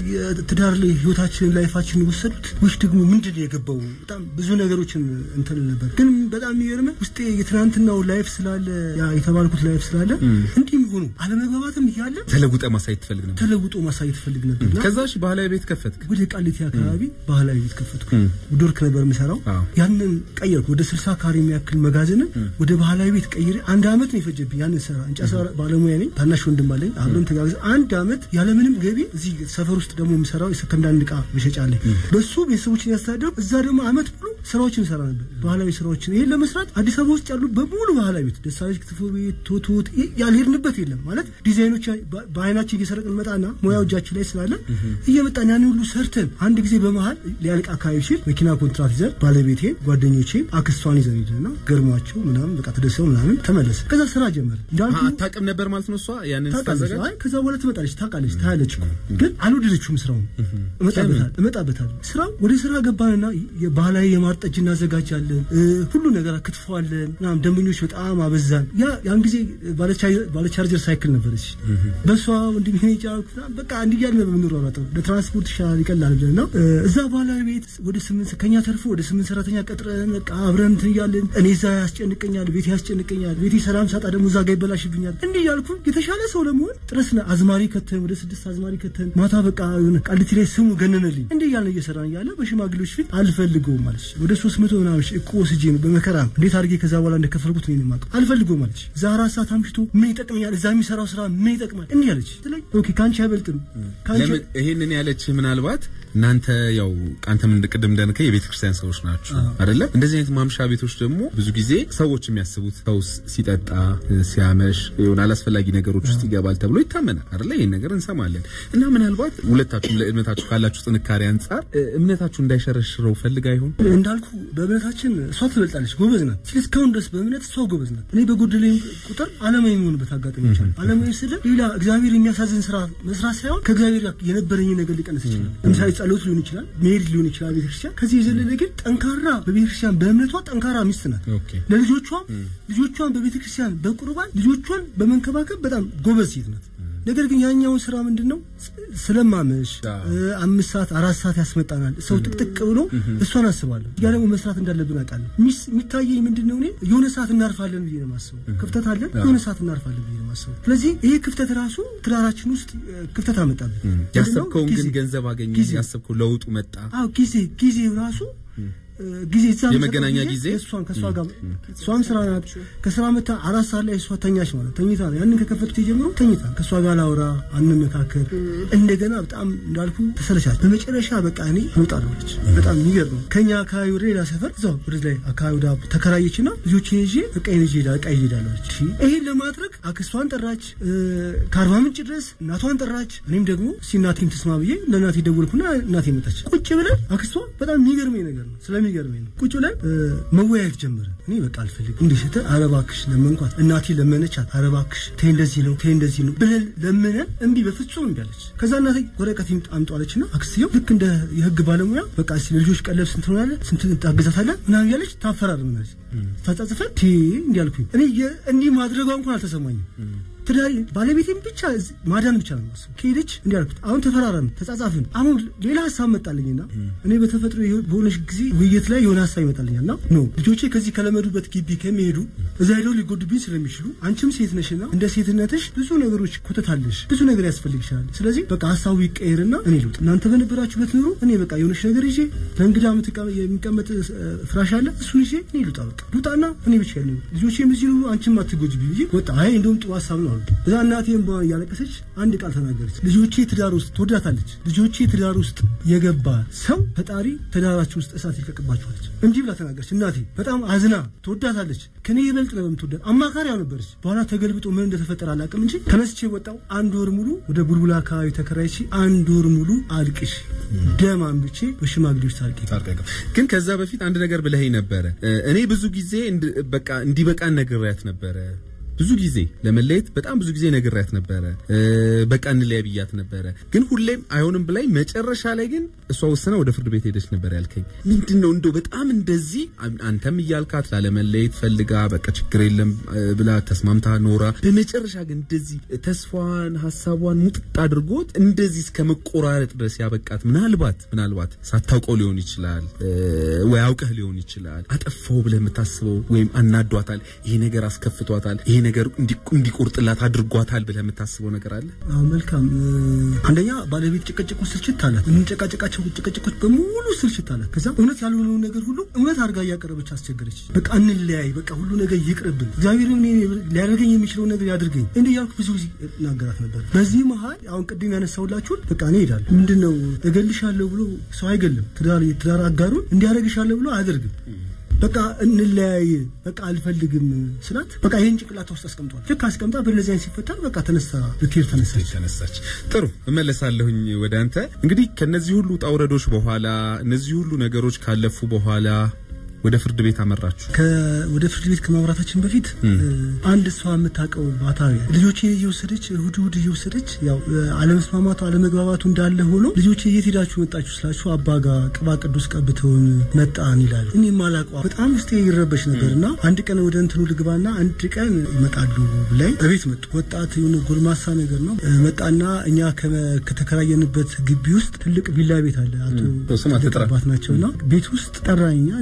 S4: የትዳር ላይ ህይወታችንን ላይፋችንን ወሰዱት ወይስ ደግሞ ምንድን ነው የገባው? በጣም ብዙ ነገሮችን እንትን ነበር። ግን በጣም የሚገርመህ ውስጤ የትናንትናው ላይፍ ስላለ ያ የተባልኩት ላይፍ ስላለ እንዲህም ሆኑ አለመግባባትም እያለ
S2: ተለውጠ ማሳየት ትፈልግ ነበር
S4: ተለውጦ ማሳየት ፈልግ ነበር እና
S2: ከዛ እሺ ባህላዊ ቤት ከፈትክ
S4: ወደ ቃሊቲ አካባቢ ባህላዊ ቤት ከፈትኩ። ዶርክ ነበር የምሰራው።
S2: አዎ።
S4: ያንን ቀየርኩ። ወደ ስልሳ ካሬ የሚያክል መጋዘንን ወደ ባህላዊ ቤት ቀይሬ አንድ አመት ነው የፈጀብኝ። ያንን ስራ እንጨት ስራ ባለሙያ ነኝ። ታናሽ ወንድም አለኝ። አብረን ተጋግዘን አንድ አመት ያለምንም ገቢ እዚህ ሰፈር ውስጥ ደግሞ የምሰራው የሰከንዳንድ እቃ መሸጫ አለኝ። በሱ ቤተሰቦችን ያስተዳደሩ እዛ ደግሞ አመት ሙሉ ስራዎችን ሰራ ነበር፣ ባህላዊ ስራዎችን። ይሄን ለመስራት አዲስ አበባ ውስጥ ያሉ በሙሉ ባህላዊ ቤት ደሳለች ክትፎ ቤት፣ ቶቶት ይ- ያልሄድንበት የለም ማለት ዲዛይኖች በ- በአይናችን እየሰረቅን መጣና ሙያው እጃችን ላይ ስላለ እየመጣን ያን ሁሉ ሰርተን አንድ ጊዜ በመሀል ሊያልቅ አካባቢ ሲል መኪና ኮንትራት ይዘን ባለቤቴን፣ ጓደኞቼን፣ አክስቷን ይዘን ሄድንና ገርሟቸው ምናምን በቃ ተደሰው ምናምን ተመለስ። ከዛ ስራ ጀመረ እንዳልኩ
S2: አታውቅም ነበር ማለት ነው እሷ ያንን
S4: ታውቃለች።
S2: ስታዘጋጅ
S4: አይ ከዛ በኋላ ትመጣለች፣ ታውቃለች፣ ታያለች እኮ ግን አልወደደችውም ስራውን። እመጣበታል እመጣበታል ስራው ወደ ስራ ገባንና የባህላዊ የማር ጠጅ እናዘጋጃለን፣ እ፣ ሁሉ ነገር ክትፈዋለን ምናምን። ደንበኞች በጣም አበዛን። ያ ያን ጊዜ ባለቻ- ባለቻርጀር ሳይክል ነበረች። በሷ ወንድም ይሄ ጫልኩ በቃ እንዲያል ነው የምንሯሯጠው። ለትራንስፖርት ይሻላል ይቀላል ብለን ነው እ፣ እዛ ባህላዊ ቤት ወደ ስምንት ከኛ ተርፎ ወደ ስምንት ሰራተኛ ቀጥረን በቃ አብረን እንትን እያለን እኔ እዛ ያስጨንቀኛል፣ ቤት ያስጨንቀኛል፣ ቤቴ ሰላም ሳጣ ደግሞ እዛ ጋር ይበላሽብኛል። እንዲህ እያልኩ የተሻለ ሰው ለመሆን ጥረስ አዝማሪ ከተን ወደ ስድስት አዝማሪ ከተን ማታ በቃ የሆነ ቃሊቲ ላይ ስሙ ገነነልኝ። እንዲህ እያልን እየሰራን እያለ በሽማግሌዎች ፊት አልፈልገውም አለች። ወደ ሶስት መቶ ምናምን ሺህ እኮ ወስጄ ነው በመከራ ነው እንዴት አድርጌ ከዛ በኋላ እንደከፈልኩት ነው የማውቀው። አልፈልገውም አለች። እዛ አራት ሰዓት አምሽቶ ምን ይጠቅመኛል? እዛ የሚሰራው ስራ ምን ይጠቅማል? እንዲህ አለች። ስለኝ ኦኬ ከአንቺ አይበልጥም ከአንቺ
S2: ለምን ይሄንን ያለች ምናልባት እናንተ ያው አንተም እንደ ቅድም እንደነከ የቤተ ክርስቲያን ሰዎች ናቸው አይደለ? እንደዚህ አይነት ማምሻ ቤቶች ደግሞ ብዙ ጊዜ ሰዎች የሚያስቡት ሰው ሲጠጣ ሲያመሽ የሆነ አላስፈላጊ ነገሮች ውስጥ ይገባል ተብሎ ይታመናል አይደለ? ይህን ነገር እንሰማለን እና ምናልባት ሁለታችሁም ለእምነታችሁ ካላችሁ ጥንካሬ አንጻር እ፣ እምነታችሁ እንዳይሸረሽረው ፈልጋ ይሆን?
S4: እንዳልኩ በእምነታችን እሷ ትበልጣለች፣ ጎበዝ ናት። ስለዚህ እስካሁን ድረስ በእምነት እሷ ጎበዝ ናት። እኔ በጎደለኝ ቁጥር አለማዊ የሚሆንበት አጋጣሚ ይችላል። አለማዊ ስለ ሌላ እግዚአብሔር የሚያሳዝን ስራ መስራት ሳይሆን ከእግዚአብሔር ጋር የነበረኝ ነገር ሊቀንስ ይችላል። ለምሳሌ ጸሎት ሊሆን ይችላል፣ መሄድ ሊሆን ይችላል ቤተክርስቲያን። ከዚህ የዘለለ ግን ጠንካራ በቤተክርስቲያን በእምነቷ ጠንካራ ሚስት ናት።
S2: ኦኬ
S4: ለልጆቿ ልጆቿን በቤተክርስቲያን በቁርባን ልጆቿን በመንከባከብ በጣም ጎበዝ ሴት ናት። ነገር ግን ያኛውን ስራ ምንድን ነው ስለማመሽ
S2: አዎ።
S4: እ፣ አምስት ሰዓት አራት ሰዓት ያስመጣናል። ሰው ጥቅጥቅ ብሎ እሷን አስባለሁ። ያ ደግሞ መስራት እንዳለብን አውቃለሁ። ሚስ- የሚታየኝ ምንድን ነው እኔ የሆነ ሰዓት እናርፋለን ብዬ ነው የማስበው። ክፍተት አለን፣ የሆነ ሰዓት እናርፋለን ብዬ ነው የማስበው። ስለዚህ ይሄ ክፍተት ራሱ ትዳራችን ውስጥ እ፣ ክፍተት አመጣብን። ምንድን ነው?
S2: ያሰብከውን ግን
S4: ጊዜ።
S2: ገንዘብ አገኘ፣
S4: ጊዜ።
S2: ያሰብከው ለውጡ መጣ።
S4: አዎ ጊዜ ጊዜ ራሱ እ፣ ጊዜ እዛ
S2: የመገናኛ
S4: የምሰጠው
S2: ጊዜ?
S4: እሷን ከእሷ ጋር እሷም ስራ ናት። ከስራ መታ አራት ሰዓት ላይ እሷ ተኛች ማለት ተኝታ ነው። ያንን ከከፈትኩ ጀምሮ ተኝታ ከእሷ ጋር ላውራ አንመካከር። እንደገና በጣም እንዳልኩ ተሰለቻች። በመጨረሻ በቃ እኔ መውጣ ነች። በጣም የሚገርም ነው። ከኛ አካባቢ ወደ ሌላ ሰፈር እዛው ወደ ላይ አካባቢ ወደ ተከራየችና ልጆችን ይዤ በቃ ይዤ ሄዳ በቃ ይዤ ሄዳለሁ አለች። እሺ ይሄን ለማድረግ አክስቷን ጠራች፣ እ፣ ከአርባ ምንጭ ድረስ እናቷን ጠራች። እኔም ደግሞ እስኪ እናቴም ትስማ ብዬ ለእናቴ ደወልኩና እናቴ መጣች። ቁጭ ብለን አክስቷ በጣም የሚገርመኝ ነገር ነው ስለሚገርመኝ ነው። ቁጭ ብለን እ፣ መወያየት ጀመረ። እኔ በቃ አልፈልግም እንዲህ ስትል ኧረ እባክሽ ለመንኳት። እናቴ ለመነቻት። ኧረ እባክሽ ተይ እንደዚህ ነው ተይ እንደዚህ ነው ብለን ለምነን እምቢ በፍጹም እምቢ አለች። ከዛ እናቴ ወረቀት አምጧለችና አክስትየው ልክ እንደ የህግ ባለሙያ በቃ እስኪ ለልጆች ቀለብ ስንት ነው ያለ ስንት ታግዛታለህ ምናምን ያለች ታፈራርምናለች። ታጻጽፈን ቴ እንዲህ አልኩኝ። እኔ የ- እንዲህ ማድረጓ እንኳን አልተሰማኝም። ትዳሪ ባለቤቴን ብቻ እዚህ ማዳን ብቻ ነው የማስበው። ከሄደች እንዲህ አልኩት። አሁን ተፈራረም ተጻጻፍን። አሁን ሌላ ሀሳብ መጣልኝና እኔ በተፈጥሮ ይሄ- በሆነች ጊዜ ውይይት ላይ የሆነ ሀሳብ ይመጣልኛል እና ኖ ልጆቼ ከዚህ ከለመዱበት ግቢ ከሚሄዱ እዛ ሄደው ሊጎዱብኝ ስለሚችሉ አንቺም ሴት ነሽና እንደ ሴትነትሽ ብዙ ነገሮች ኮተታለሽ፣ ብዙ ነገር ያስፈልግሻል። ስለዚህ በቃ ሀሳቡ ይቀየርና እኔ ልውጥ፣ እናንተ በነበራችሁበት ኑሮ እኔ በቃ የሆነች ነገር ይዤ ለእንግዳ የምትቀ- የሚቀመጥ እ፣ ፍራሽ አለ እሱን ይዤ እኔ ልውጣ፣ በቃ ልውጣና እኔ ብቻ ያለ ልጆቼም እዚህ ኑሩ፣ አንቺም አትጎጂብኝ ብዬ ወጣ። አይ እንደውም ጥሩ ሀሳብ ነው አሉ። እዛ እናቴም በ- እያለቀሰች አንድ ቃል ተናገረች። ልጆቼ ትዳር ውስጥ ትወዳታለች። ልጆቼ ትዳር ውስጥ የገባ ሰው ፈጣሪ ትዳራችሁ ውስጥ እሳት ይለቅባችኋለች። እንዲህ ብላ ተናገረች። እናቴ በጣም አዝና ትወዳታለች። ከኔ ይበልጥ ነው የምትወዳት። አማካሪያ ነበረች። በኋላ ተገልብጦ ምን እንደተፈጠረ አላውቅም እንጂ ተነስቼ ወጣው። አንድ ወር ሙሉ ወደ ቡልቡላ አካባቢ ተከራይቼ አንድ ወር ሙሉ አልቅሽ ደም አንብቼ በሽማግሌዎች ታርቄ
S2: ታርቀቀ ግን ከዛ በፊት አንድ ነገር ብለኸኝ ነበረ። እ፣ እኔ ብዙ ጊዜ እንድ- በቃ እንዲበቃን ነግሬያት ነበረ። ብዙ ጊዜ ለመለየት በጣም ብዙ ጊዜ ነግሬያት ነበረ። እ፣ በቃ እንለያይ ብያት ነበረ። ግን ሁሌም አይሆንም ብላኝ መጨረሻ ላይ ግን እሷ ወሰና ወደ ፍርድ ቤት ሄደች ነበር ያልከኝ ምንድን ነው? እንደው በጣም እንደዚህ አን- አንተም እያልካት ላለመለየት ፈልጋ በቃ ችግር የለም እ፣ ብላ ተስማምታ ኖራ በመጨረሻ ግን እንደዚህ ተስፋዋን ሀሳቧን ሙጥጥ አድርጎት እንደዚህ እስከ መቆራረጥ ድረስ ያበቃት ምናልባት ምናልባት ሳታውቀው ሊሆን ይችላል እ፣ ወይ አውቀህ ሊሆን ይችላል አጠፋው ብለህ የምታስበው ወይም አናዷታል፣ ይሄ ነገር አስከፍቷታል፣ ይሄ ነገር እንዲ- እንዲቆርጥላት አድርጓታል ብለህ የምታስበው ነገር አለ?
S4: አዎ መልካም። እ፣ አንደኛ ባለቤት ጭቅጭቁ ስልችት አላት። የምንጨቃጨቃቸው ጭቅጭቆች በሙሉ ስልችት አላት። ከዛ እውነት ያልሆነውን ነገር ሁሉ እውነት አድርጋ እያቀረበች አስቸገረች። በቃ እንለያይ፣ በቃ ሁሉ ነገር ይቅርብን፣ እግዚአብሔር እኔ ሊያደርገኝ የሚችለውን ነገር ያድርገኝ እንዲህ እያልኩ ብዙ ጊዜ እናገራት ነበር። በዚህ መሀል አሁን ቅድም ያነሳሁላችሁን በቃ እኔ እሄዳለሁ። ምንድን ነው እገልሻለሁ ብሎ ሰው አይገልም። ትዳር የትዳር አጋሩን እንዲያደርግሻለሁ ብሎ አያደርግም። በቃ እንለያይ፣ በቃ አልፈልግም ስላት በቃ ይህን ጭንቅላታ ውስጥ አስቀምጧል። ልክ አስቀምጣ በእነዚያን ሲፈታል በቃ ተነሳ ልትሄድ ተነሳች።
S2: ተነሳች። ጥሩ እመለሳለሁኝ ወደ አንተ። እንግዲህ ከነዚህ ሁሉ ውጣ ውረዶች በኋላ እነዚህ ሁሉ ነገሮች ካለፉ በኋላ ወደ ፍርድ ቤት አመራችሁ።
S4: ከ- ወደ ፍርድ ቤት ከማምራታችን በፊት እ፣ አንድ እሷ የምታውቀው ባታዊ ልጆቼ እየወሰደች እሁድ እሁድ እየወሰደች ያው እ፣ አለመስማማቱ አለመግባባቱ እንዳለ ሆኖ ልጆቼ የት ሄዳችሁ መጣችሁ ስላችሁ አባ ጋ ቅባ ቅዱስ ቀብተውን መጣን ይላሉ። እኔ ማላቋ በጣም ውስጤ ይረበሽ ነበር እና አንድ ቀን ወደ እንትኑ ልግባና አንድ ቀን ይመጣሉ ብላይ በቤት መጡ። ወጣት የሆነ ጎልማሳ ነገር ነው እ፣ መጣና እኛ ከመ- ከተከራየንበት ግቢ ውስጥ ትልቅ ቪላ ቤት አለ። አቶ
S2: ስም አትጥራ።
S4: አባት ናቸውና ቤት ውስጥ ጠራኛ እንደ ሳየው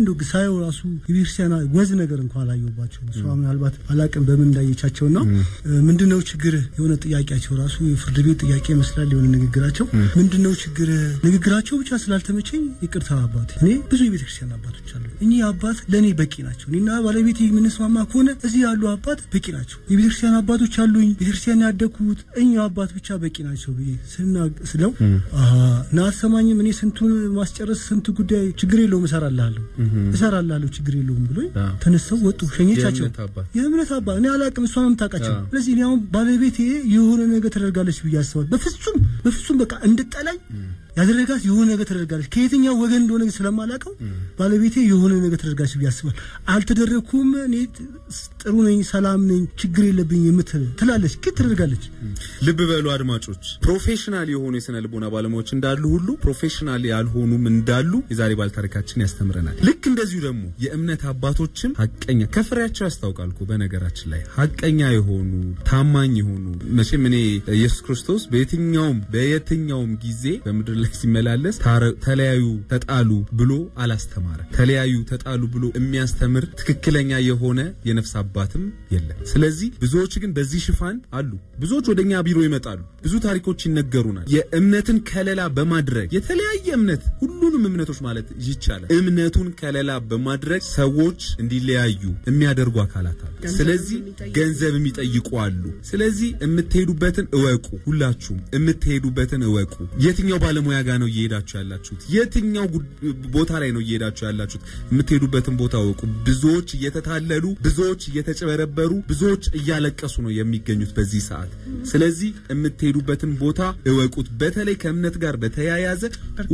S4: ሳየው ራሱ የቤተክርስቲያን ወዝ ነገር እንኳን አላየሁባቸው። እሷ ምናልባት አላቅም በምን እንዳየቻቸውና ምንድነው ችግር የሆነ ጥያቄያቸው ራሱ የፍርድ ቤት ጥያቄ ይመስላል የሆነ ንግግራቸው። ምንድነው ችግር ንግግራቸው ብቻ ስላልተመቸኝ ይቅርታ አባት። እኔ ብዙ የቤተክርስቲያን አባቶች አሉ። እኚህ አባት ለእኔ በቂ ናቸው። እኔና ባለቤት የምንስማማ ከሆነ እዚህ ያሉ አባት በቂ ናቸው። የቤተክርስቲያን አባቶች አሉኝ፣ ቤተክርስቲያን ያደግኩት እኛ አባት ብቻ በቂ ናቸው ብዬ ስለው እና አትሰማኝም? እኔ ስንቱን ማስጨረስ ስንቱ ጉዳይ ችግር የለውም እሰራልሃለሁ እሰራልሃለሁ ችግር የለውም ብሎ ተነስተው ወጡ። ሸኘቻቸው። የእምነት አባት እኔ አላቅም፣ እሷ ነው የምታውቃቸው። ስለዚህ እኔ አሁን ባለቤቴ የሆነ ነገር ተደርጋለች ብዬ አስባለሁ። በፍጹም በፍጹም በቃ እንድጠላኝ ያደረጋት የሆነ ነገር ተደርጋለች። ከየትኛው ወገን እንደሆነ ስለማላውቀው ባለቤቴ የሆነ ነገር ተደርጋለች ብዬ አስባለሁ። አልተደረግኩም፣ እኔ ጥሩ ነኝ፣ ሰላም ነኝ፣ ችግር የለብኝ የምትል ትላለች፣ ግን ትደርጋለች።
S2: ልብ በሉ አድማጮች፣ ፕሮፌሽናል የሆኑ የስነ ልቦና ባለሙያዎች እንዳሉ ሁሉ ፕሮፌሽናል ያልሆኑም እንዳሉ የዛሬ ባለታሪካችን ያስተምረናል። ልክ እንደዚሁ ደግሞ የእምነት አባቶችም ሀቀኛ ከፍሬያቸው ያስታውቃል እኮ በነገራችን ላይ ሀቀኛ የሆኑ ታማኝ የሆኑ መቼም እኔ ኢየሱስ ክርስቶስ በየትኛውም በየትኛውም ጊዜ በምድር ላይ ሲመላለስ ተለያዩ ተጣሉ ብሎ አላስተማረ። ተለያዩ ተጣሉ ብሎ የሚያስተምር ትክክለኛ የሆነ የነፍስ አባትም የለም። ስለዚህ ብዙዎች ግን በዚህ ሽፋን አሉ። ብዙዎች ወደኛ ቢሮ ይመጣሉ። ብዙ ታሪኮች ይነገሩናል። የእምነትን ከለላ በማድረግ የተለያየ እምነት ሁሉንም እምነቶች ማለት ይቻላል እምነቱን ከለላ በማድረግ ሰዎች እንዲለያዩ የሚያደርጉ አካላት አሉ። ስለዚህ ገንዘብ የሚጠይቁ አሉ። ስለዚህ የምትሄዱበትን እወቁ። ሁላችሁም የምትሄዱበትን እወቁ። የትኛው ባለሙያ ጋር ነው እየሄዳችሁ ያላችሁት? የትኛው ቦታ ላይ ነው እየሄዳችሁ ያላችሁት? የምትሄዱበትን ቦታ እወቁ። ብዙዎች እየተታለሉ፣ ብዙዎች እየተጨበረበሩ፣ ብዙዎች እያለቀሱ ነው የሚገኙት በዚህ ሰዓት። ስለዚህ የምትሄዱበትን ቦታ እወቁት። በተለይ ከእምነት ጋር በተያያዘ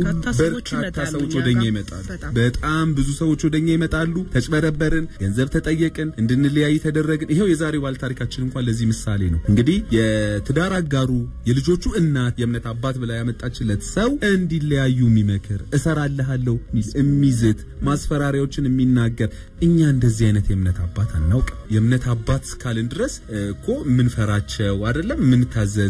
S2: በርካታ ሰዎች ወደኛ ይመጣሉ። በጣም ብዙ ሰዎች ወደኛ ይመጣሉ። ተጭበረበርን፣ ገንዘብ ተጠየቅን፣ እንድንለያይ ተደረግን። ይሄው የዛሬው ባለ ታሪካችን እንኳን ለዚህ ምሳሌ ነው። እንግዲህ የትዳር አጋሩ የልጆቹ እናት የእምነት አባት ብላ ያመጣችለት ሰው እንዲለያዩ የሚመክር እሰራልሃለሁ የሚዝት ማስፈራሪያዎችን የሚናገር እኛ እንደዚህ አይነት የእምነት አባት አናውቅ። የእምነት አባት እስካልን ድረስ እኮ የምንፈራቸው አይደለም የምንታዘዝ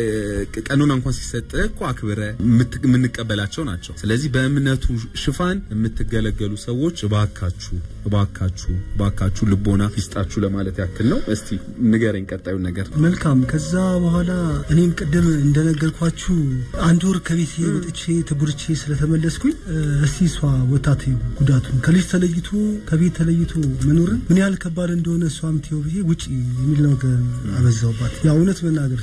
S2: ቀኖና እንኳን ሲሰጥ እኮ አክብረ የምንቀበላቸው ናቸው። ስለዚህ በእምነቱ ሽፋን የምትገለገሉ ሰዎች እባካችሁ እባካችሁ እባካችሁ ልቦና ይስጣችሁ ለማለት ያክል ነው። እስቲ ንገረኝ ቀጣዩን ነገር።
S4: መልካም። ከዛ በኋላ እኔም ቅድም እንደነገርኳችሁ አንድ ወር ከቤት ወጥቼ ተጉርቼ ስለተመለስኩኝ እስቲ እሷ ወታት ጉዳቱን ከልጅ ተለይቶ ከቤት ተለይቶ መኖርን ምን ያህል ከባድ እንደሆነ እሷ ምትየው ብዬ ውጭ የሚል ነገር አበዛውባት። ያ እውነት መናገር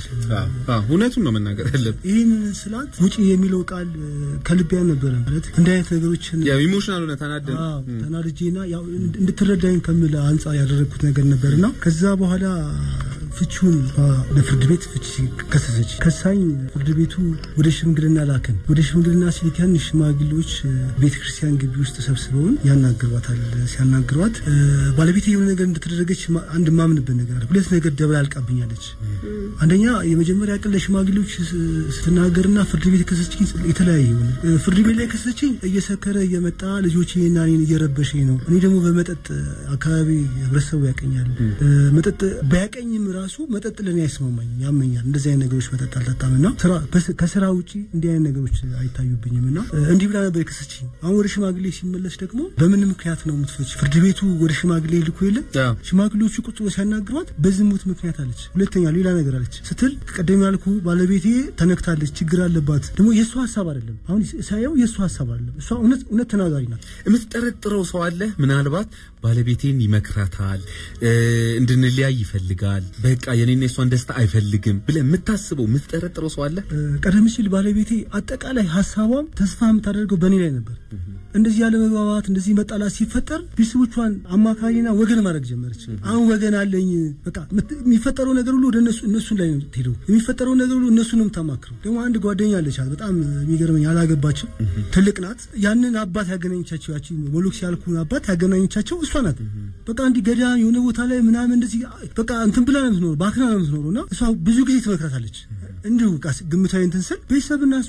S2: እውነቱን ነው መናገር ያለብን።
S4: ይህን ስላት ውጭ የሚለው ቃል ከልቤ ነበረ ማለት እንዲህ አይነት ነገሮችን
S2: ያው ኢሞሽናል ሆነ ተናደን
S4: ተናድጄና ያው እንድትረዳኝ ከምል አንጻር ያደረግኩት ነገር ነበርና ከዛ በኋላ ፍቺውን ለፍርድ ቤት ፍቺ ከሰሰች። ከሳኝ ፍርድ ቤቱ ወደ ሽምግልና ላክን። ወደ ሽምግልና ሲልከን ሽማግሌዎች ቤተ ክርስቲያን ግቢ ውስጥ ተሰብስበውን ያናግሯታል። ሲያናግሯት ባለቤት የሆነ ነገር እንደተደረገች አንድ ማምንበት ነገር አለ። ሁለት ነገር ደበላልቃብኛለች። አንደኛ የመጀመሪያ ቀን ለሽማግሌዎች ስትናገርና ፍርድ ቤት ከሰሰችኝ የተለያየ ሆነ። ፍርድ ቤት ላይ ከሰሰችኝ እየሰከረ እየመጣ ልጆቼና እኔን እየረበሸኝ ነው። እኔ ደግሞ በመጠጥ አካባቢ ህብረተሰቡ ያቀኛል። መጠጥ ባያቀኝም ራሱ መጠጥ ለኔ አይስማማኝም፣ ያመኛል። እንደዚህ አይነት ነገሮች መጠጥ አልጠጣም እና ከስራ ውጪ እንዲህ አይነት ነገሮች አይታዩብኝም እና እንዲህ ብላ ነበር የከሰችኝ። አሁን ወደ ሽማግሌ ሲመለስ ደግሞ በምን ምክንያት ነው የምትፈች? ፍርድ ቤቱ ወደ ሽማግሌ ልኮ የለም ሽማግሌዎቹ ቁጭ ብሎ ሲያናግሯት በዝሙት ምክንያት አለች። ሁለተኛ ሌላ ነገር አለች ስትል ቀደም ያልኩ ባለቤቴ ተነክታለች፣ ችግር አለባት። ደግሞ የእሱ ሀሳብ አይደለም። አሁን ሳየው የእሱ ሀሳብ አይደለም። እሷ እውነት እውነት ተናጋሪ ናት።
S2: የምትጠረጥረው ሰው አለ ምናልባት ባለቤቴን ይመክራታል፣ እንድንለያይ ይፈልጋል፣ በቃ የኔና የሷን ደስታ አይፈልግም ብለህ የምታስበው የምትጠረጥረው ሰው አለ?
S4: ቀደም ሲል ባለቤቴ አጠቃላይ ሀሳቧም ተስፋ የምታደርገው በእኔ ላይ ነበር። እንደዚህ ያለ መግባባት እንደዚህ መጣላት ሲፈጠር ቤተሰቦቿን አማካሪና ወገን ማድረግ ጀመረች። አሁን ወገን አለኝ በቃ የሚፈጠረው ነገር ሁሉ ወደ እነሱ እነሱን ላይ ነው የምትሄደው። የሚፈጠረው ነገር ሁሉ እነሱን ነው የምታማክረው። ደግሞ አንድ ጓደኛ አለቻት፣ በጣም የሚገርመኝ አላገባችም፣ ትልቅ ናት። ያንን አባት ያገናኘቻቸው ያቺ ሞሎክስ ያልኩን አባት ያገናኘቻቸው እሷ ናት። በቃ እንዲህ ገዳም የሆነ ቦታ ላይ ምናምን እንደዚህ በቃ እንትን ብላ ነው የምትኖረው፣ ባክና ነው የምትኖረው እና እሷ ብዙ ጊዜ ትመክራታለች። እንዲሁ ግምታዊ እንትን ስል ቤተሰብና እሷ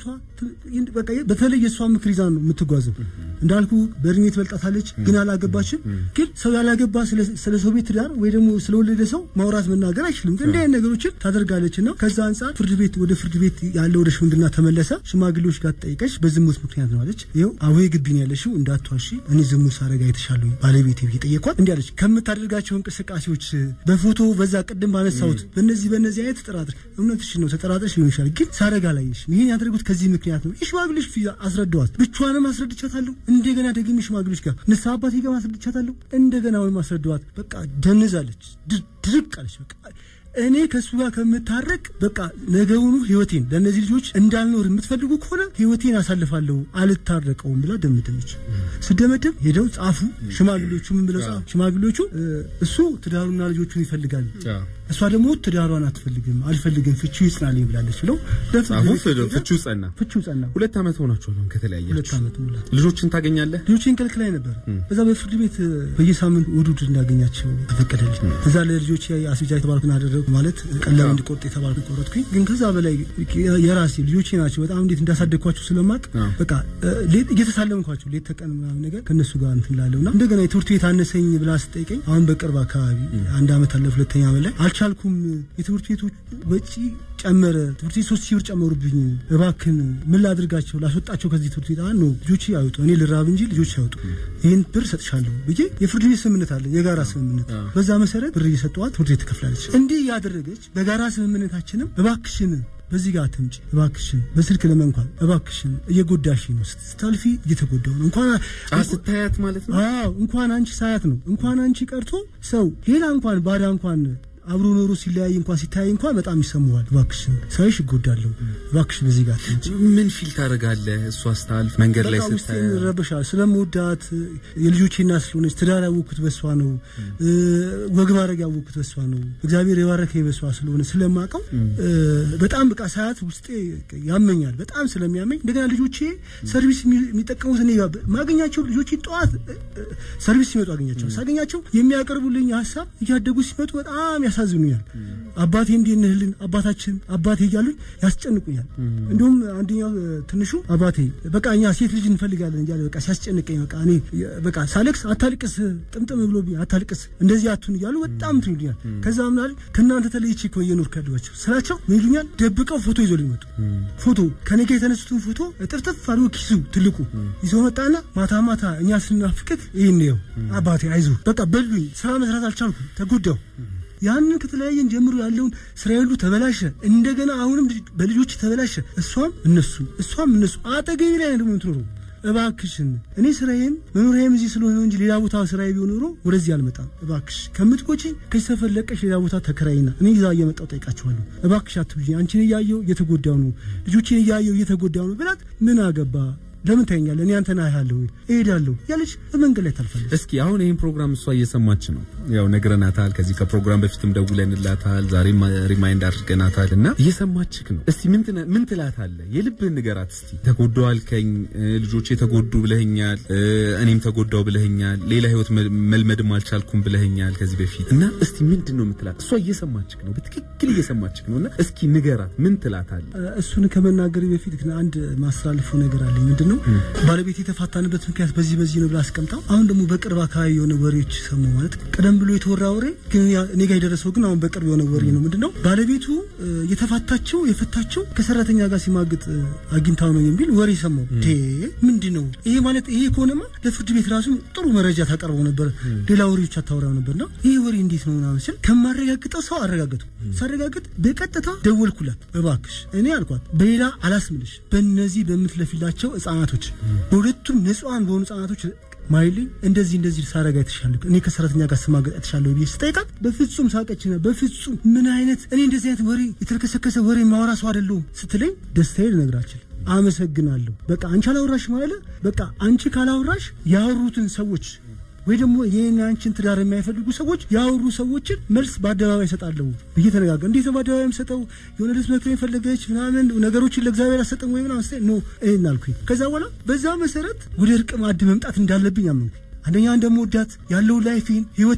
S4: በቃ በተለይ የእሷ ምክር ይዛ ነው የምትጓዘው። እንዳልኩ በእድሜ ትበልጣታለች፣ ግን አላገባችም። ግን ሰው ያላገባ ስለ- ስለ ሰው ቤት ትዳር ወይ ደግሞ ስለወለደ ሰው ማውራት መናገር አይችልም። እንዲህ አይነት ነገሮችን ታደርጋለች እና ከዛ አንጻር ፍርድ ቤት ወደ ፍርድ ቤት ያለ ወደ ሽምግልና ተመለሰ። ሽማግሌዎች ጋር ተጠይቀች በዝሙት ምክንያት ነው አለች። ይኸው አቡዬ ግቢ ነው ያለሽው እንዳትዋሺ፣ እኔ ዝሙት ሳረጋ አይተሻለሁ ባለቤቴ ብዬ ጠየኳት። እንዲህ አለች ከምታደርጋቸው እንቅስቃሴዎች በፎቶ በዛ ቅድም ባነሳሁት በእነዚህ በእነዚህ አይነት ተጠራጥር እውነትሽ ነው ተጠራጥረሽ ሊሆን ይችላል፣ ግን ሳረጋ ላይሽ ይህን ያደረጉት ከዚህ ምክንያት ነው። የሽማግሌዎች ፊት አስረዳዋት። ብቻዋንም አስረድቻታለሁ። እንደገና ደግሜ ሽማግሌዎች ጋር ንስሐ አባቴ ጋር አስረድቻታለሁ። እንደገና ወይም አስረዳዋት። በቃ ደንዛለች፣ ድር- ድርቅ አለች። በቃ እኔ ከእሱ ጋር ከምታረቅ በቃ ነገውኑ ህይወቴን ለእነዚህ ልጆች እንዳልኖር የምትፈልጉ ከሆነ ህይወቴን አሳልፋለሁ አልታረቀውም ብላ ደምደመች። ስደመደም ሄደው ጻፉ። ሽማግሌዎቹ ምን ብለው ጻፉ? ሽማግሌዎቹ እ፣ እሱ ትዳሩና ልጆቹን ይፈልጋል፣ እሷ ደግሞ ትዳሯን አትፈልግም፣ አልፈልግም፣ ፍቺው ይጽናልኝ ብላለች ብለው ለፍርድ
S2: ጻፉ።
S4: ቤት ሄደ።
S2: ፍቺው ጸና።
S4: ፍቺው ጸና።
S2: ሁለት ዓመት ሆናችኋል አሁን
S4: ሁለት
S2: ከተለያያችሁ።
S4: ዓመት ሙላት።
S2: ልጆችን ታገኛለህ?
S4: ልጆችን ከልክላይ ነበር። በዛ በፍርድ ቤት እ፣ በየሳምንቱ እሑድ እሑድ እንዳገኛቸው ተፈቀደልኝ። እዛ ለልጆች አስቤዛ የተባልኩን አደረጉ ማለት ቀለብ እንዲቆርጥ የተባልኩ ቆረጥኩኝ። ግን ከዛ በላይ የራሴ ልጆቼ ናቸው። በጣም እንዴት እንዳሳደግኳቸው ስለማቅ
S2: አዎ።
S4: በቃ እ፣ ሌት- እየተሳለምኳቸው ሌት ተቀን ምናምን ነገር ከእነሱ ጋር እንትን ላለሁ እና እንደገና የትምህርት ቤት አነሰኝ ብላ ስጠይቀኝ አሁን በቅርብ አካባቢ አንድ ዓመት አለ ሁለተኛ ዓመት ላይ አልቻልኩም። የትምህርት ቤቶች ወጪ ጨመረ። ትምህርት ቤት ሶስት ሺህ ብር ጨመሩብኝ። እባክን ምን ላድርጋቸው? ላስወጣቸው ከዚህ ትምህርት ቤት አ ነው ልጆች ያወጡ እኔ ልራብ እንጂ ልጆች ያወጡ ይህን ብር ሰጥሻለሁ ብዬ የፍርድ ቤት ስምምነት አለ፣ የጋራ ስምምነት። በዛ መሰረት ብር እየሰጠዋት ትምህርት ቤት ትከፍላለች። እንዲህ እያደረገች በጋራ ስምምነታችንም እባክሽን በዚህ ጋር አትምጪ፣ እባክሽን በስልክ ለመንኳን እባክሽን እየጎዳሽ ነው፣ ስታልፊ እየተጎዳው ነው እንኳን
S2: አ ስታያት ማለት ነው።
S4: አዎ እንኳን አንቺ ሳያት ነው እንኳን አንቺ ቀርቶ ሰው ሌላ እንኳን ባዳ እንኳን አብሮ ኖሮ ሲለያይ እንኳን ሲታይ እንኳን በጣም ይሰማዋል። እባክሽን ሳይሽ እጎዳለሁ፣ እባክሽን በዚህ ጋር አትምጪ።
S2: ምን ፊል ታደርጋለህ? እሷ ስታልፍ መንገድ ላይ
S4: በቃ ውስጤን
S2: ስታያት
S4: ይረብሻል። ስለምወዳት የልጆቼ እናት ስለሆነች ትዳር ያወቅኩት በሷ ነው። እ፣ ወግ ማድረግ ያወቅኩት በሷ ነው። እግዚአብሔር የባረከኝ በሷ ስለሆነ ስለማውቀው እ፣ በጣም በቃ ሳያት ውስጤ ያመኛል። በጣም ስለሚያመኝ እንደገና ልጆቼ ሰርቪስ የሚ- የሚጠቀሙት እኔ ጋር ማገኛቸው ልጆቼ ጠዋት እ፣ እ፣ ሰርቪስ ሲመጡ አገኛቸው ሳገኛቸው የሚያቀርቡልኝ ሀሳብ እያደጉ ሲመጡ በጣም ያሳዝኑኛል። አባቴ እንዲህ እንህልን አባታችን አባቴ እያሉኝ ያስጨንቁኛል። እንዲሁም አንደኛው እ፣ ትንሹ አባቴ በቃ እኛ ሴት ልጅ እንፈልጋለን እያለ በቃ ሲያስጨንቀኝ በቃ እኔ የ- በቃ ሳለቅስ አታልቅስ ጥምጥም ብሎብኝ አታልቅስ እንደዚህ አቱን እያሉ በጣም እንትን ይሉኛል። ከዛ ምናል ከእናንተ ተለይቼ እኮ እየኖርኩ ያለኋቸው ስላቸው ምን ይሉኛል? ደብቀው ፎቶ ይዞ ሊመጡ ፎቶ ከኔ ጋር የተነሱትን ፎቶ ጥፍጥፍ አድርጎ ኪሱ ትልቁ ይዞ መጣና ማታ ማታ እኛ ስናፍቅህ ይህን ነው አባቴ አይዞ በቃ በሉኝ። ስራ መስራት አልቻልኩም፣ ተጎዳው። ያንን ከተለያየን ጀምሮ ያለውን ስራ ሁሉ ተበላሸ። እንደገና አሁንም ልጅ- በልጆች ተበላሸ። እሷም እነሱ እሷም እነሱ አጠገቢ ላይ ነው ደግሞ የምትኖረው። እባክሽን እኔ ስራዬም መኖሪያም እዚህ ስለሆነ ነው እንጂ ሌላ ቦታ ስራዬ ቢሆን ኖሮ ወደዚህ አልመጣም። እባክሽ ከምትቆጪ ከዚህ ሰፈር ለቀሽ ሌላ ቦታ ተከራይና እኔ ይዛ እየመጣው ጠይቃችኋለሁ። እባክሽ አትብኝ። አንቺን እያየው እየተጎዳው ነው፣ ልጆችን እያየው እየተጎዳው ነው ብላት ምን አገባ ለምን ታየኛለህ? እኔ አንተን አያለሁ እሄዳለሁ ያለች በመንገድ ላይ ታልፋለች።
S2: እስኪ አሁን ይህን ፕሮግራም እሷ እየሰማች ነው። ያው ነግረናታል። ከዚህ ከፕሮግራም በፊትም ደውለንላታል። ዛሬም ሪማይንድ አድርገናታል እና እየሰማችክ ነው። እስቲ ምን ትነ- ምን ትላታለህ? የልብህን ንገራት እስቲ። ተጎዳው አልከኝ፣ እ፣ ልጆቼ ተጎዱ ብለኸኛል፣ እ፣ እኔም ተጎዳው ብለኸኛል፣ ሌላ ህይወት መ- መልመድም አልቻልኩም ብለኸኛል ከዚህ በፊት እና እስቲ ምንድን ነው የምትላት? እሷ እየሰማችክ ነው፣ በትክክል እየሰማችክ ነው እና እስኪ ንገራት፣ ምን ትላታለህ?
S4: እሱን ከመናገር በፊት ግን አንድ ማስተላልፈው ነገር አለኝ። ምንድን ነው ባለቤት የተፋታንበት ምክንያት በዚህ በዚህ ነው ብላ አስቀምጣው፣ አሁን ደግሞ በቅርብ አካባቢ የሆነ ወሬዎች ሰሙ። ማለት ቀደም ብሎ የተወራ ወሬ ግን ያ- እኔ ጋር የደረሰው ግን አሁን በቅርብ የሆነ ወሬ ነው። ምንድን ነው ባለቤቱ እ፣ የተፋታቸው የፈታቸው ከሰራተኛ ጋር ሲማግጥ እ፣ አግኝታው ነው የሚል ወሬ ሰማው። ዴ ምንድን ነው ይሄ? ማለት ይሄ ከሆነማ ለፍርድ ቤት ራሱ ጥሩ መረጃ ታቀርበው ነበር፣ ሌላ ወሬዎች አታወራው ነበርና ይሄ ወሬ እንዴት ነው ምናምን ስል ከማረጋግጠው ሰው አረጋገጡ። ሳረጋግጥ በቀጥታ ደወልኩላት። እባክሽ እኔ አልኳት በሌላ አላስምልሽ፣ በእነዚህ በምትለፊላቸው ህጻናቶች በሁለቱም ንጹሐን በሆኑ ህጻናቶች ማይልኝ እንደዚህ እንደዚህ ሳረጋ የተሻለ እኔ ከሰራተኛ ጋር ስማገጥ የተሻለ ብዬ ስጠይቃት በፍጹም ሳቀችና፣ በፍጹም ምን አይነት እኔ እንደዚህ አይነት ወሬ የተልከሰከሰ ወሬ ማውራ ሰው አይደለሁም ስትለኝ ደስታዬ ልነግራችል አመሰግናለሁ። በቃ አንቺ አላወራሽ ማለት በቃ አንቺ ካላወራሽ ያወሩትን ሰዎች ወይ ደግሞ ይህን አንቺን ትዳር የማይፈልጉ ሰዎች ያወሩ ሰዎችን መልስ በአደባባይ እሰጣለሁ ብዬ ተነጋገር። እንዴት ነው በአደባባይ የምሰጠው? የሆነ ልብስ መክፈል የፈለገች ምናምን ነገሮችን ለእግዚአብሔር አሰጠን ወይ ምናምን ስ ኖ ይህን አልኩኝ። ከዛ በኋላ በዛ መሰረት ወደ እርቅ ማዕድ መምጣት እንዳለብኝ አመንኩኝ። አንደኛ እንደምወዳት ያለው ላይፌን ህይወቴን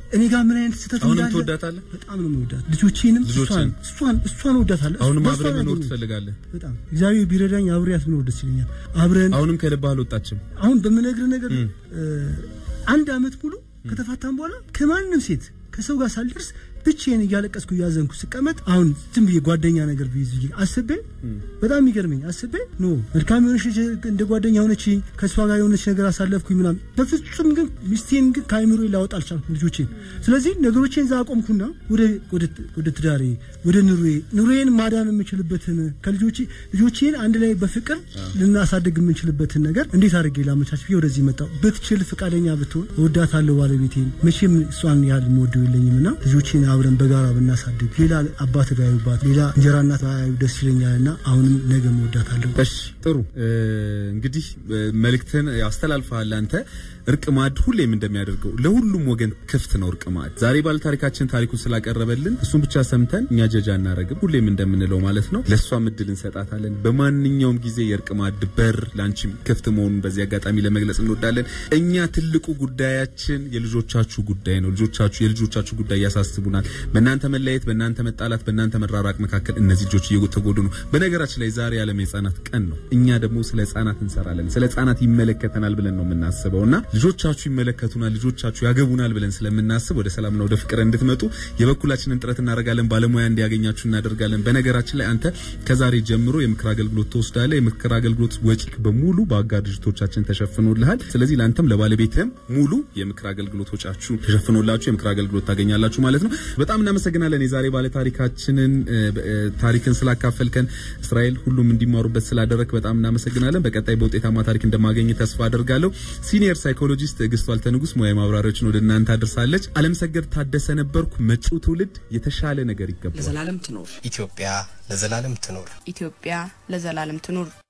S4: እኔ ጋር ምን አይነት ስህተት
S2: አሁንም
S4: እንዳለ
S2: ትወዳታለህ?
S4: በጣም ነው የምወዳት። ልጆቼንም
S2: ልጆችን?
S4: እሷን እሷን እሷን እወዳታለሁ።
S2: አሁንም
S4: በእሷ
S2: አብረህ
S4: ነው
S2: መኖር
S4: ያገኘሁት።
S2: ትፈልጋለህ?
S4: በጣም እግዚአብሔር ቢረዳኝ አብሬያት ብኖር ደስ ይለኛል። አብረን
S2: አሁንም ከልብህ አልወጣችም?
S4: አሁን በምነግርህ ነገር እ፣ አንድ አመት ሙሉ ከተፋታን በኋላ ከማንም ሴት ከሰው ጋር ሳልደርስ ብቻዬን እያለቀስኩ እያዘንኩ ስቀመጥ አሁን ዝም ብዬ ጓደኛ ነገር ብይዝ ብዬ አስቤ በጣም የሚገርመኝ አስቤ ኖ መልካም የሆነች ልጅ እንደ ጓደኛ ሆነች ከእሷ ጋር የሆነች ነገር አሳለፍኩኝ ምናምን በፍጹም ግን ሚስቴን ግን ከአይምሮ ላወጣ አልቻልኩም ልጆቼን ስለዚህ ነገሮቼን እዛ አቆምኩና ወደ ወደ ወደ ትዳሬ ወደ ኑሮዬ ኑሮዬን ማዳን የምችልበትን ከልጆቼ ልጆቼን አንድ ላይ በፍቅር ልናሳድግ የምንችልበትን ነገር እንዴት አድርጌ ላመቻች ብዬ ወደዚህ መጣሁ። ብትችል ፈቃደኛ ብትሆን እወዳታለሁ ባለቤቴን። መቼም እሷን ያህል የምወደው የለኝም እና ልጆቼን አብረን በጋራ ብናሳድግ ሌላ አባት ባያዩባት ሌላ እንጀራ እናት ባያዩ ደስ ይለኛል እና አሁንም ነገ እወዳታለሁ።
S2: እሺ ጥሩ እ፣ እንግዲህ እ፣ መልእክትን አስተላልፈሃል አንተ እርቅ ማዕድ ሁሌም እንደሚያደርገው ለሁሉም ወገን ክፍት ነው እርቅ ማዕድ ዛሬ ባለ ታሪካችን ታሪኩን ስላቀረበልን እሱን ብቻ ሰምተን እኛ ጀጃ እናረግም ሁሌም እንደምንለው ማለት ነው ለእሷም እድል እንሰጣታለን በማንኛውም ጊዜ የእርቅ ማዕድ በር ለአንቺም ክፍት መሆኑን በዚህ አጋጣሚ ለመግለጽ እንወዳለን እኛ ትልቁ ጉዳያችን የልጆቻችሁ ጉዳይ ነው ልጆቻችሁ የልጆቻችሁ ጉዳይ ያሳስቡናል በእናንተ መለያየት በእናንተ መጣላት በእናንተ መራራቅ መካከል እነዚህ ልጆች እየተጎዱ ነው በነገራችን ላይ ዛሬ የዓለም የህጻናት ቀን ነው እኛ ደግሞ ስለ ህጻናት እንሰራለን ስለ ህጻናት ይመለከተናል ብለን ነው የምናስበው እና ልጆቻችሁ ይመለከቱናል ልጆቻችሁ ያገቡናል ብለን ስለምናስብ ወደ ሰላምና ወደ ፍቅር እንድትመጡ የበኩላችንን ጥረት እናደርጋለን ባለሙያ እንዲያገኛችሁ እናደርጋለን በነገራችን ላይ አንተ ከዛሬ ጀምሮ የምክር አገልግሎት ትወስዳለህ የምክር አገልግሎት ወጪ በሙሉ በአጋር ድርጅቶቻችን ተሸፍኖልሃል ስለዚህ ለአንተም ለባለቤትህም ሙሉ የምክር አገልግሎት ወጫችሁ ተሸፍኖላችሁ የምክር አገልግሎት ታገኛላችሁ ማለት ነው በጣም እናመሰግናለን የዛሬ ባለ ታሪካችንን እ፣ እ፣ ታሪክን ስላካፈልከን እስራኤል ሁሉም እንዲማሩበት ስላደረግ በጣም እናመሰግናለን በቀጣይ በውጤታማ ታሪክ እንደማገኝ ተስፋ አደርጋለሁ ሲኒየር ሳይኮሎጂስት ትዕግስቱ አልተንጉስ ሙያዊ ማብራሪያዎችን ወደ እናንተ አድርሳለች አለም ሰገድ ታደሰ ነበርኩ መጪው ትውልድ የተሻለ ነገር ይገባል
S3: ለዘላለም ትኖር
S5: ኢትዮጵያ ለዘላለም ትኖር።
S6: ኢትዮጵያ ለዘላለም ትኑር።